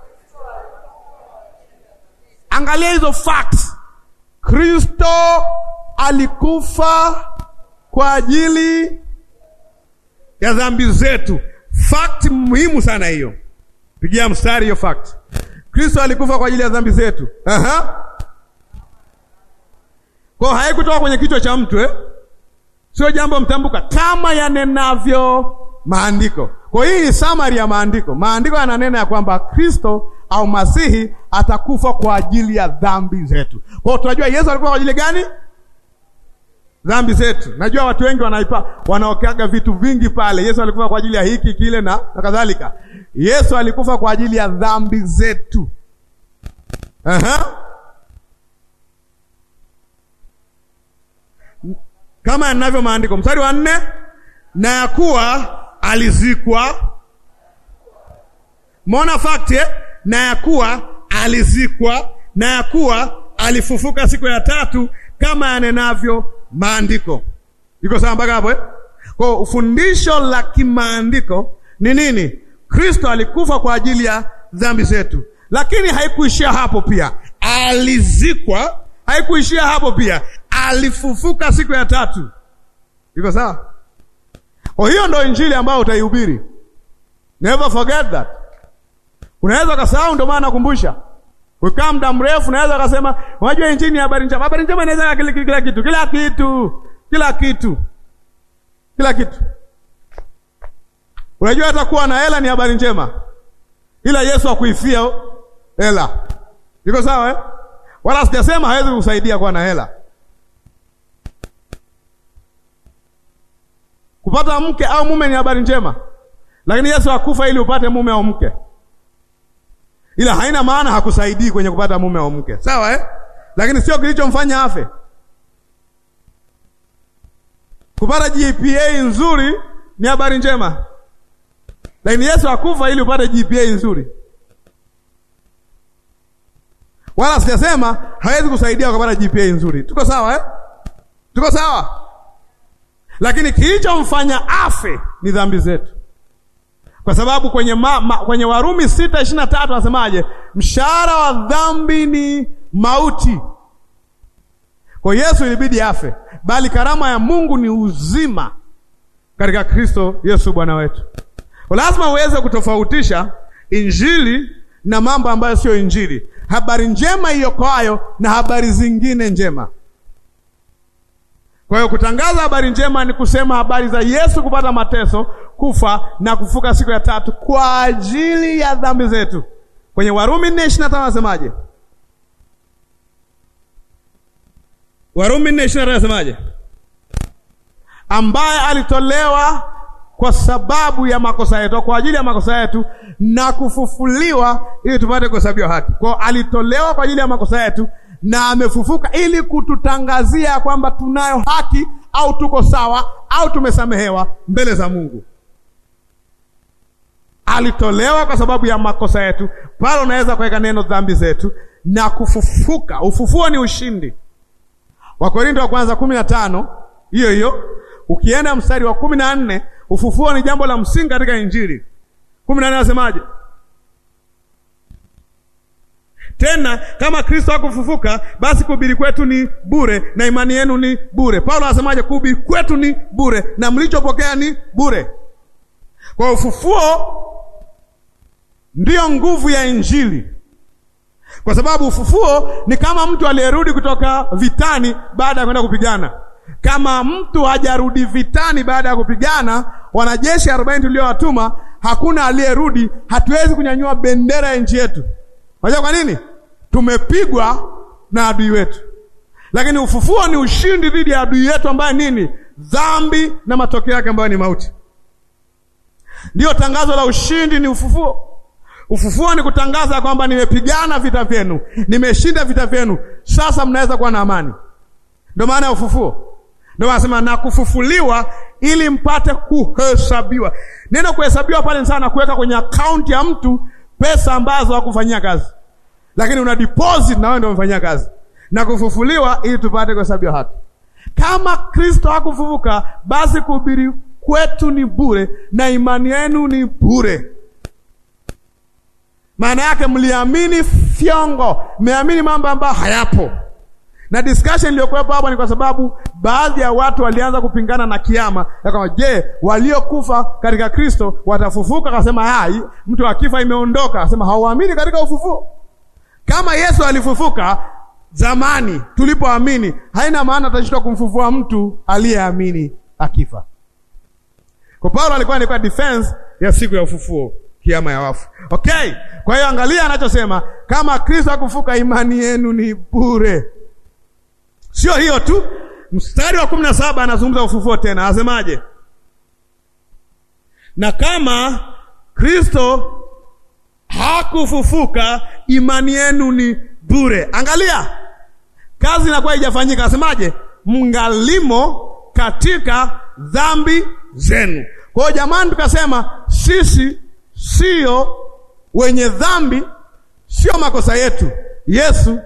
angalia hizo facts. Kristo alikufa kwa ajili ya dhambi zetu. Fact muhimu sana hiyo, pigia mstari hiyo fact. Kristo alikufa kwa ajili ya dhambi zetu. Aha, kwa haikutoka kwenye kichwa cha mtu eh? Sio jambo mtambuka, kama yanenavyo maandiko. Kwa hii ni summary ya maandiko. Maandiko yananena ya kwamba Kristo au Masihi atakufa kwa ajili ya dhambi zetu. Kwa hiyo tunajua Yesu alikufa kwa ajili gani? Dhambi zetu. Najua watu wengi wanaipa wanaokeaga vitu vingi pale. Yesu alikufa kwa ajili ya hiki kile na, na kadhalika. Yesu alikufa kwa ajili ya dhambi zetu. Aha. Kama yanavyo maandiko, mstari wa nne, na ya kuwa alizikwa. Mona fact eh? na ya kuwa alizikwa, na ya kuwa alifufuka siku ya tatu, kama yanenavyo maandiko. Iko sawa mpaka hapo eh? Kwa ufundisho la kimaandiko ni nini? Kristo alikufa kwa ajili ya dhambi zetu, lakini haikuishia hapo. Pia alizikwa, haikuishia hapo. Pia alifufuka siku ya tatu. Iko sawa? Kwa hiyo ndo injili ambayo utaihubiri. Never forget that. Unaweza ukasahau, ndio maana nakumbusha. Ukaa muda mrefu, unaweza ukasema, unajua injili ni habari njema. Habari njema inaweza kila, kila kitu, kila kitu, kila kitu, kila kitu. Unajua hata kuwa na hela ni habari njema, ila Yesu akuifia hela. Iko sawa eh? Wala sijasema hawezi kusaidia kuwa na hela. Kupata mke au mume ni habari njema, lakini Yesu akufa ili upate mume au mke, ila haina maana hakusaidii kwenye kupata mume au mke, sawa eh? Lakini sio kilichomfanya afe. Kupata GPA nzuri ni habari njema, lakini Yesu akufa ili upate GPA nzuri. Wala sijasema hawezi kusaidia ukapata GPA nzuri. Tuko sawa eh? Tuko sawa lakini kilichomfanya afe ni dhambi zetu, kwa sababu kwenye, ma, ma, kwenye Warumi sita ishirini na tatu anasemaje? Mshahara wa dhambi ni mauti. Kwa Yesu ilibidi afe, bali karama ya Mungu ni uzima katika Kristo Yesu Bwana wetu. Kwa lazima uweze kutofautisha injili na mambo ambayo sio injili, habari njema iokoayo na habari zingine njema. Kwa hiyo kutangaza habari njema ni kusema habari za Yesu kupata mateso, kufa na kufuka siku ya tatu kwa ajili ya dhambi zetu. Kwenye Warumi nne ishirini na tano anasemaje? Warumi nne ishirini na tano anasemaje? Ambaye alitolewa kwa sababu ya makosa yetu, kwa ajili ya makosa yetu na kufufuliwa ili tupate kuhesabiwa haki. Kwa hiyo alitolewa kwa ajili ya makosa yetu na amefufuka ili kututangazia kwamba tunayo haki au tuko sawa au tumesamehewa mbele za Mungu. Alitolewa kwa sababu ya makosa yetu, pale unaweza kuweka neno dhambi zetu na kufufuka. Ufufuo ni ushindi. Wakorinto wa kwanza kumi na tano hiyo hiyo, ukienda mstari wa kumi na nne ufufuo ni jambo la msingi katika Injili. kumi na nne anasemaje? Tena kama Kristo hakufufuka basi kuhubiri kwetu ni bure na imani yenu ni bure. Paulo anasemaje? Kuhubiri kwetu ni bure na mlichopokea ni bure. Kwa ufufuo ndiyo nguvu ya Injili, kwa sababu ufufuo ni kama mtu aliyerudi kutoka vitani baada ya kwenda kupigana. Kama mtu hajarudi vitani baada ya kupigana, wanajeshi arobaini tuliowatuma, hakuna aliyerudi, hatuwezi kunyanyua bendera ya nchi yetu. Unajua kwa nini? Tumepigwa na adui wetu, lakini ufufuo ni ushindi dhidi ya adui yetu ambaye nini? Dhambi na matokeo yake ambayo ni mauti. Ndiyo tangazo la ushindi ni ufufuo. Ufufuo ni kutangaza kwamba nimepigana vita vyenu, nimeshinda vita vyenu, sasa mnaweza kuwa na amani. Ndio maana ya ufufuo. Ndio anasema na kufufuliwa ili mpate kuhesabiwa. Neno kuhesabiwa pale sana kuweka kwenye akaunti ya mtu pesa ambazo hakufanyia kazi, lakini una deposit na wewe ndio umefanyia kazi, na kufufuliwa ili tupate kuhesabiwa haki. Kama Kristo hakufufuka, basi kuhubiri kwetu ni bure na imani yenu ni bure. Maana yake mliamini fyongo, mmeamini mambo ambayo hayapo. Na discussion iliyokuwepo hapa ni kwa sababu baadhi ya watu walianza kupingana na kiama ya kwamba je, waliokufa katika Kristo watafufuka? Akasema hai, mtu akifa imeondoka. Akasema hauamini katika ufufuo. Kama Yesu alifufuka zamani tulipoamini, haina maana atashindwa kumfufua mtu aliyeamini akifa. Kwa Paulo alikuwa alikuwa defense ya siku ya ufufuo, kiama ya wafu. Okay, kwa hiyo angalia anachosema, kama Kristo hakufuka, imani yenu ni bure. Sio hiyo tu, mstari wa kumi na saba anazungumza ufufuo tena, anasemaje? Na kama Kristo hakufufuka, imani yenu ni bure. Angalia, kazi inakuwa haijafanyika. Anasemaje? Mngalimo katika dhambi zenu. Kwa hiyo jamani, tukasema sisi sio wenye dhambi, sio makosa yetu. Yesu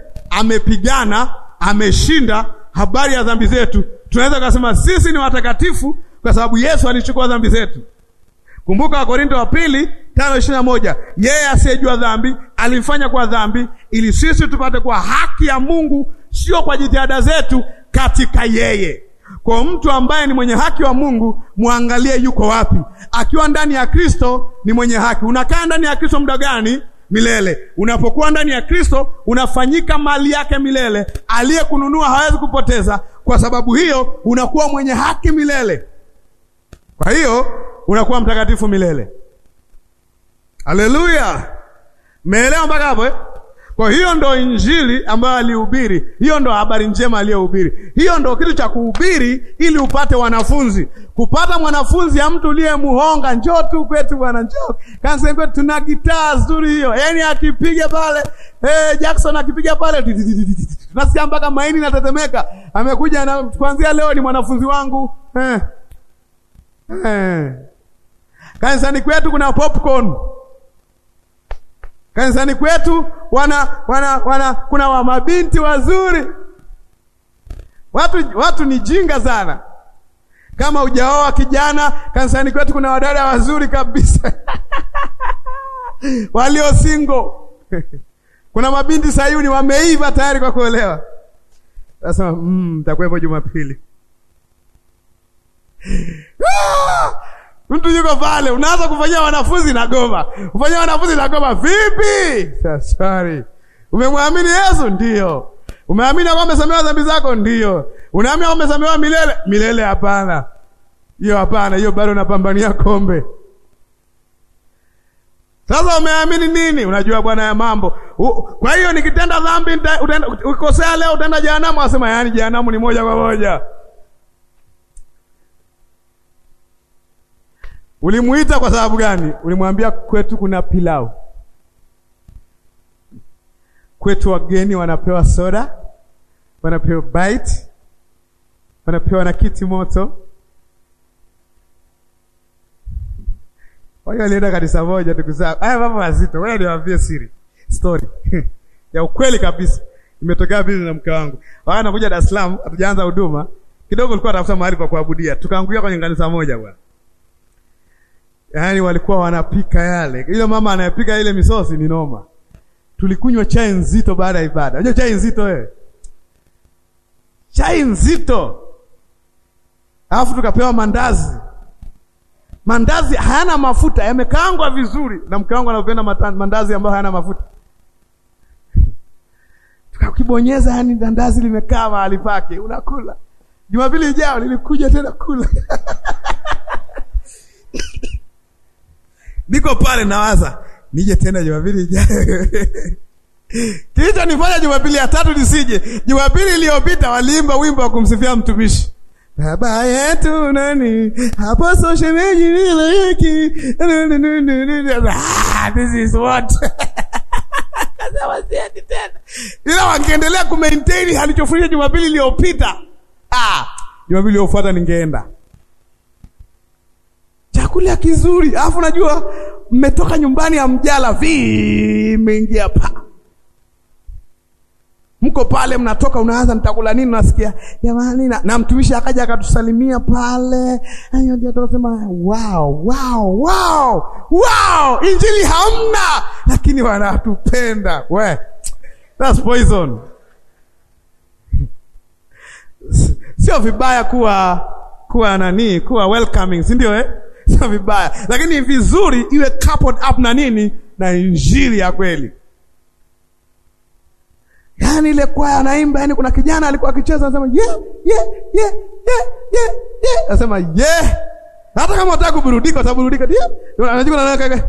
amepigana ameshinda habari ya dhambi zetu. Tunaweza kusema sisi ni watakatifu kwa sababu Yesu alichukua dhambi zetu. Kumbuka Wakorinto wa pili tano ishirini na moja yeye asiyejua dhambi alifanya kwa dhambi ili sisi tupate kwa haki ya Mungu, sio kwa jitihada zetu, katika yeye. Kwa mtu ambaye ni mwenye haki wa Mungu, muangalie yuko wapi. Akiwa ndani ya Kristo ni mwenye haki. Unakaa ndani ya Kristo muda gani? Milele. Unapokuwa ndani ya Kristo unafanyika mali yake milele. Aliyekununua hawezi kupoteza. Kwa sababu hiyo unakuwa mwenye haki milele. Kwa hiyo unakuwa mtakatifu milele. Haleluya! Meelewa mpaka hapo eh? Kwa hiyo ndo injili ambayo alihubiri, hiyo ndo habari njema aliyohubiri, hiyo ndo kitu cha kuhubiri ili upate wanafunzi. Kupata mwanafunzi ya mtu uliye muhonga, njoo tu kwetu bwana, njoo kanisa kwetu, tuna gitaa nzuri hiyo, yaani akipiga pale eh, Jackson akipiga pale tunasikia mpaka maini natetemeka. Amekuja na kuanzia leo ni mwanafunzi wangu eh. Eh. Kanisani kwetu kuna popcorn kanisani kwetu wana, wana, wana kuna wa mabinti wazuri. Watu, watu ni jinga sana. Kama hujaoa kijana, kanisani kwetu kuna wadada wazuri kabisa walio single kuna mabinti Sayuni wameiva tayari kwa kuolewa. Sasa mm, mtakuwepo Jumapili. Mtu yuko pale, unaanza kufanyia wanafunzi na goma, kufanyia wanafunzi na goma. Vipi? Sorry, umemwamini Yesu? Ndio. Umeamini kwamba umesamehewa dhambi zako? Ndio. Unaamini kwamba umesamehewa milele? Milele hapana, hiyo hapana, hiyo bado unapambania kombe. Sasa umeamini nini? Unajua bwana ya mambo. U, kwa hiyo nikitenda dhambi ukikosea leo utaenda jehanamu. Asema yaani jehanamu ni moja kwa moja. Ulimuita kwa sababu gani? Ulimwambia kwetu kuna pilau, kwetu wageni wanapewa soda, wanapewa bite, wanapewa na kiti moto. Kwa hiyo alienda kanisa moja, ndugu zangu. Haya mambo mazito, wewe niwaambie siri story ya ukweli kabisa, imetokea bizi na mke wangu. Wao anakuja Dar es Salaam, hatujaanza huduma kidogo, ulikuwa tafuta mahali pa kuabudia, tukaangukia kwenye kanisa moja bwana Yaani walikuwa wanapika yale. Ile mama anayepika ile misosi ni noma. Tulikunywa chai nzito baada ya ibada. Unajua chai nzito wewe? Chai nzito. Alafu tukapewa mandazi. Mandazi hayana mafuta, yamekaangwa vizuri na mke wangu anapenda mandazi ambayo hayana mafuta. Tukakibonyeza, yani mandazi limekaa mahali pake, unakula. Jumapili ijayo nilikuja tena kula. Niko pale nawaza nije tena Jumapili ijayo. Kilicho nifanya Jumapili ya tatu nisije. Jumapili iliyopita waliimba wimbo wa kumsifia mtumishi. Baba yetu nani? Hapo so shemeji vile hiki. Ah, this is what. Kasema siendi tena. Ila wangeendelea kumaintain alichofanya Jumapili iliyopita. Ah, Jumapili iliyofuata ningeenda chakula kizuri, alafu najua mmetoka nyumbani ya mjala vi mmeingia pa mko pale, mnatoka unaanza nitakula nini, unasikia jamani, na, na mtumishi akaja akatusalimia pale, hiyo ndio tunasema wow, wow, wow, wow, injili hamna, lakini wanatupenda we, that's poison. Sio vibaya kuwa kuwa nani, kuwa welcoming, si ndio eh? Sio vibaya, lakini vizuri iwe coupled up na nini, na injili ya kweli. Yaani ile kwaya anaimba, yani kuna kijana alikuwa akicheza anasema ye ye ye ye ye ye, anasema ye, hata kama unataka kuburudika utaburudika, ndio anajua na kaka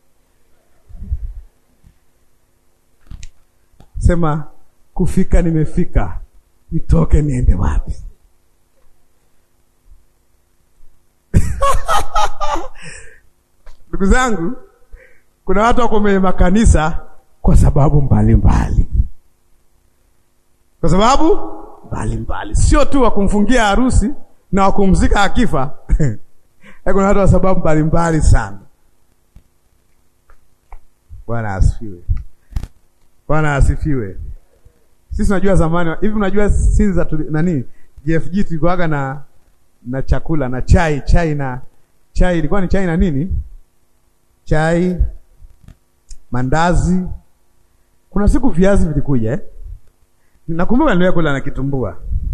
sema kufika, nimefika, nitoke niende wapi? Ndugu zangu, kuna watu wako kwenye makanisa kwa sababu mbalimbali mbali. Kwa sababu mbalimbali, sio tu wa kumfungia harusi na wa kumzika akifa kuna watu wa sababu mbalimbali sana. Bwana asifiwe, Bwana asifiwe. Sisi unajua zamani hivi, unajua sisi za nani JFG tulikuwaga na na chakula na chai, chai na chai, ilikuwa ni chai na nini? Chai, mandazi. Kuna siku viazi vilikuja eh? Nakumbuka niliwahi kula na kitumbua.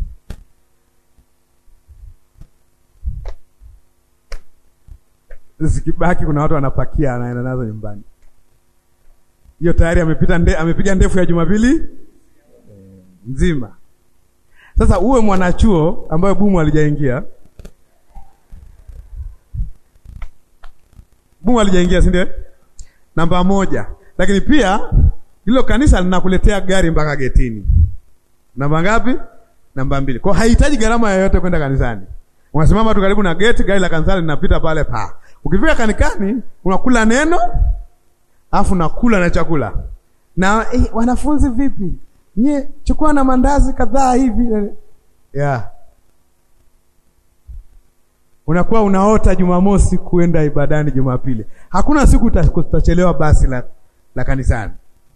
Zikibaki kuna watu wanapakia, anaenda nazo nyumbani. Hiyo tayari amepita nde, amepiga ndefu ya Jumapili nzima. Sasa uwe mwanachuo ambayo bumu alijaingia, bumu alijaingia, si ndio? Namba moja. Lakini pia hilo kanisa linakuletea gari mpaka getini. Namba ngapi? Namba mbili. Kwa haihitaji gharama yoyote kwenda kanisani. Unasimama tu karibu na geti, gari la kanisa linapita pale pa. Ukifika kanikani unakula neno, afu nakula na chakula. Na eh, wanafunzi vipi? Nye, chukua na mandazi kadhaa hivi. Yeah. Unakuwa unaota Jumamosi kuenda ibadani Jumapili. Hakuna siku utachelewa basi la, la kanisani.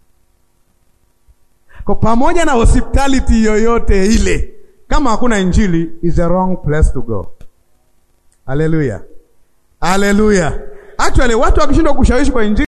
Kwa pamoja na hospitality yoyote ile, kama hakuna injili is a wrong place to go. Haleluya. Haleluya. Actually watu wakishindwa kushawishi kwa injili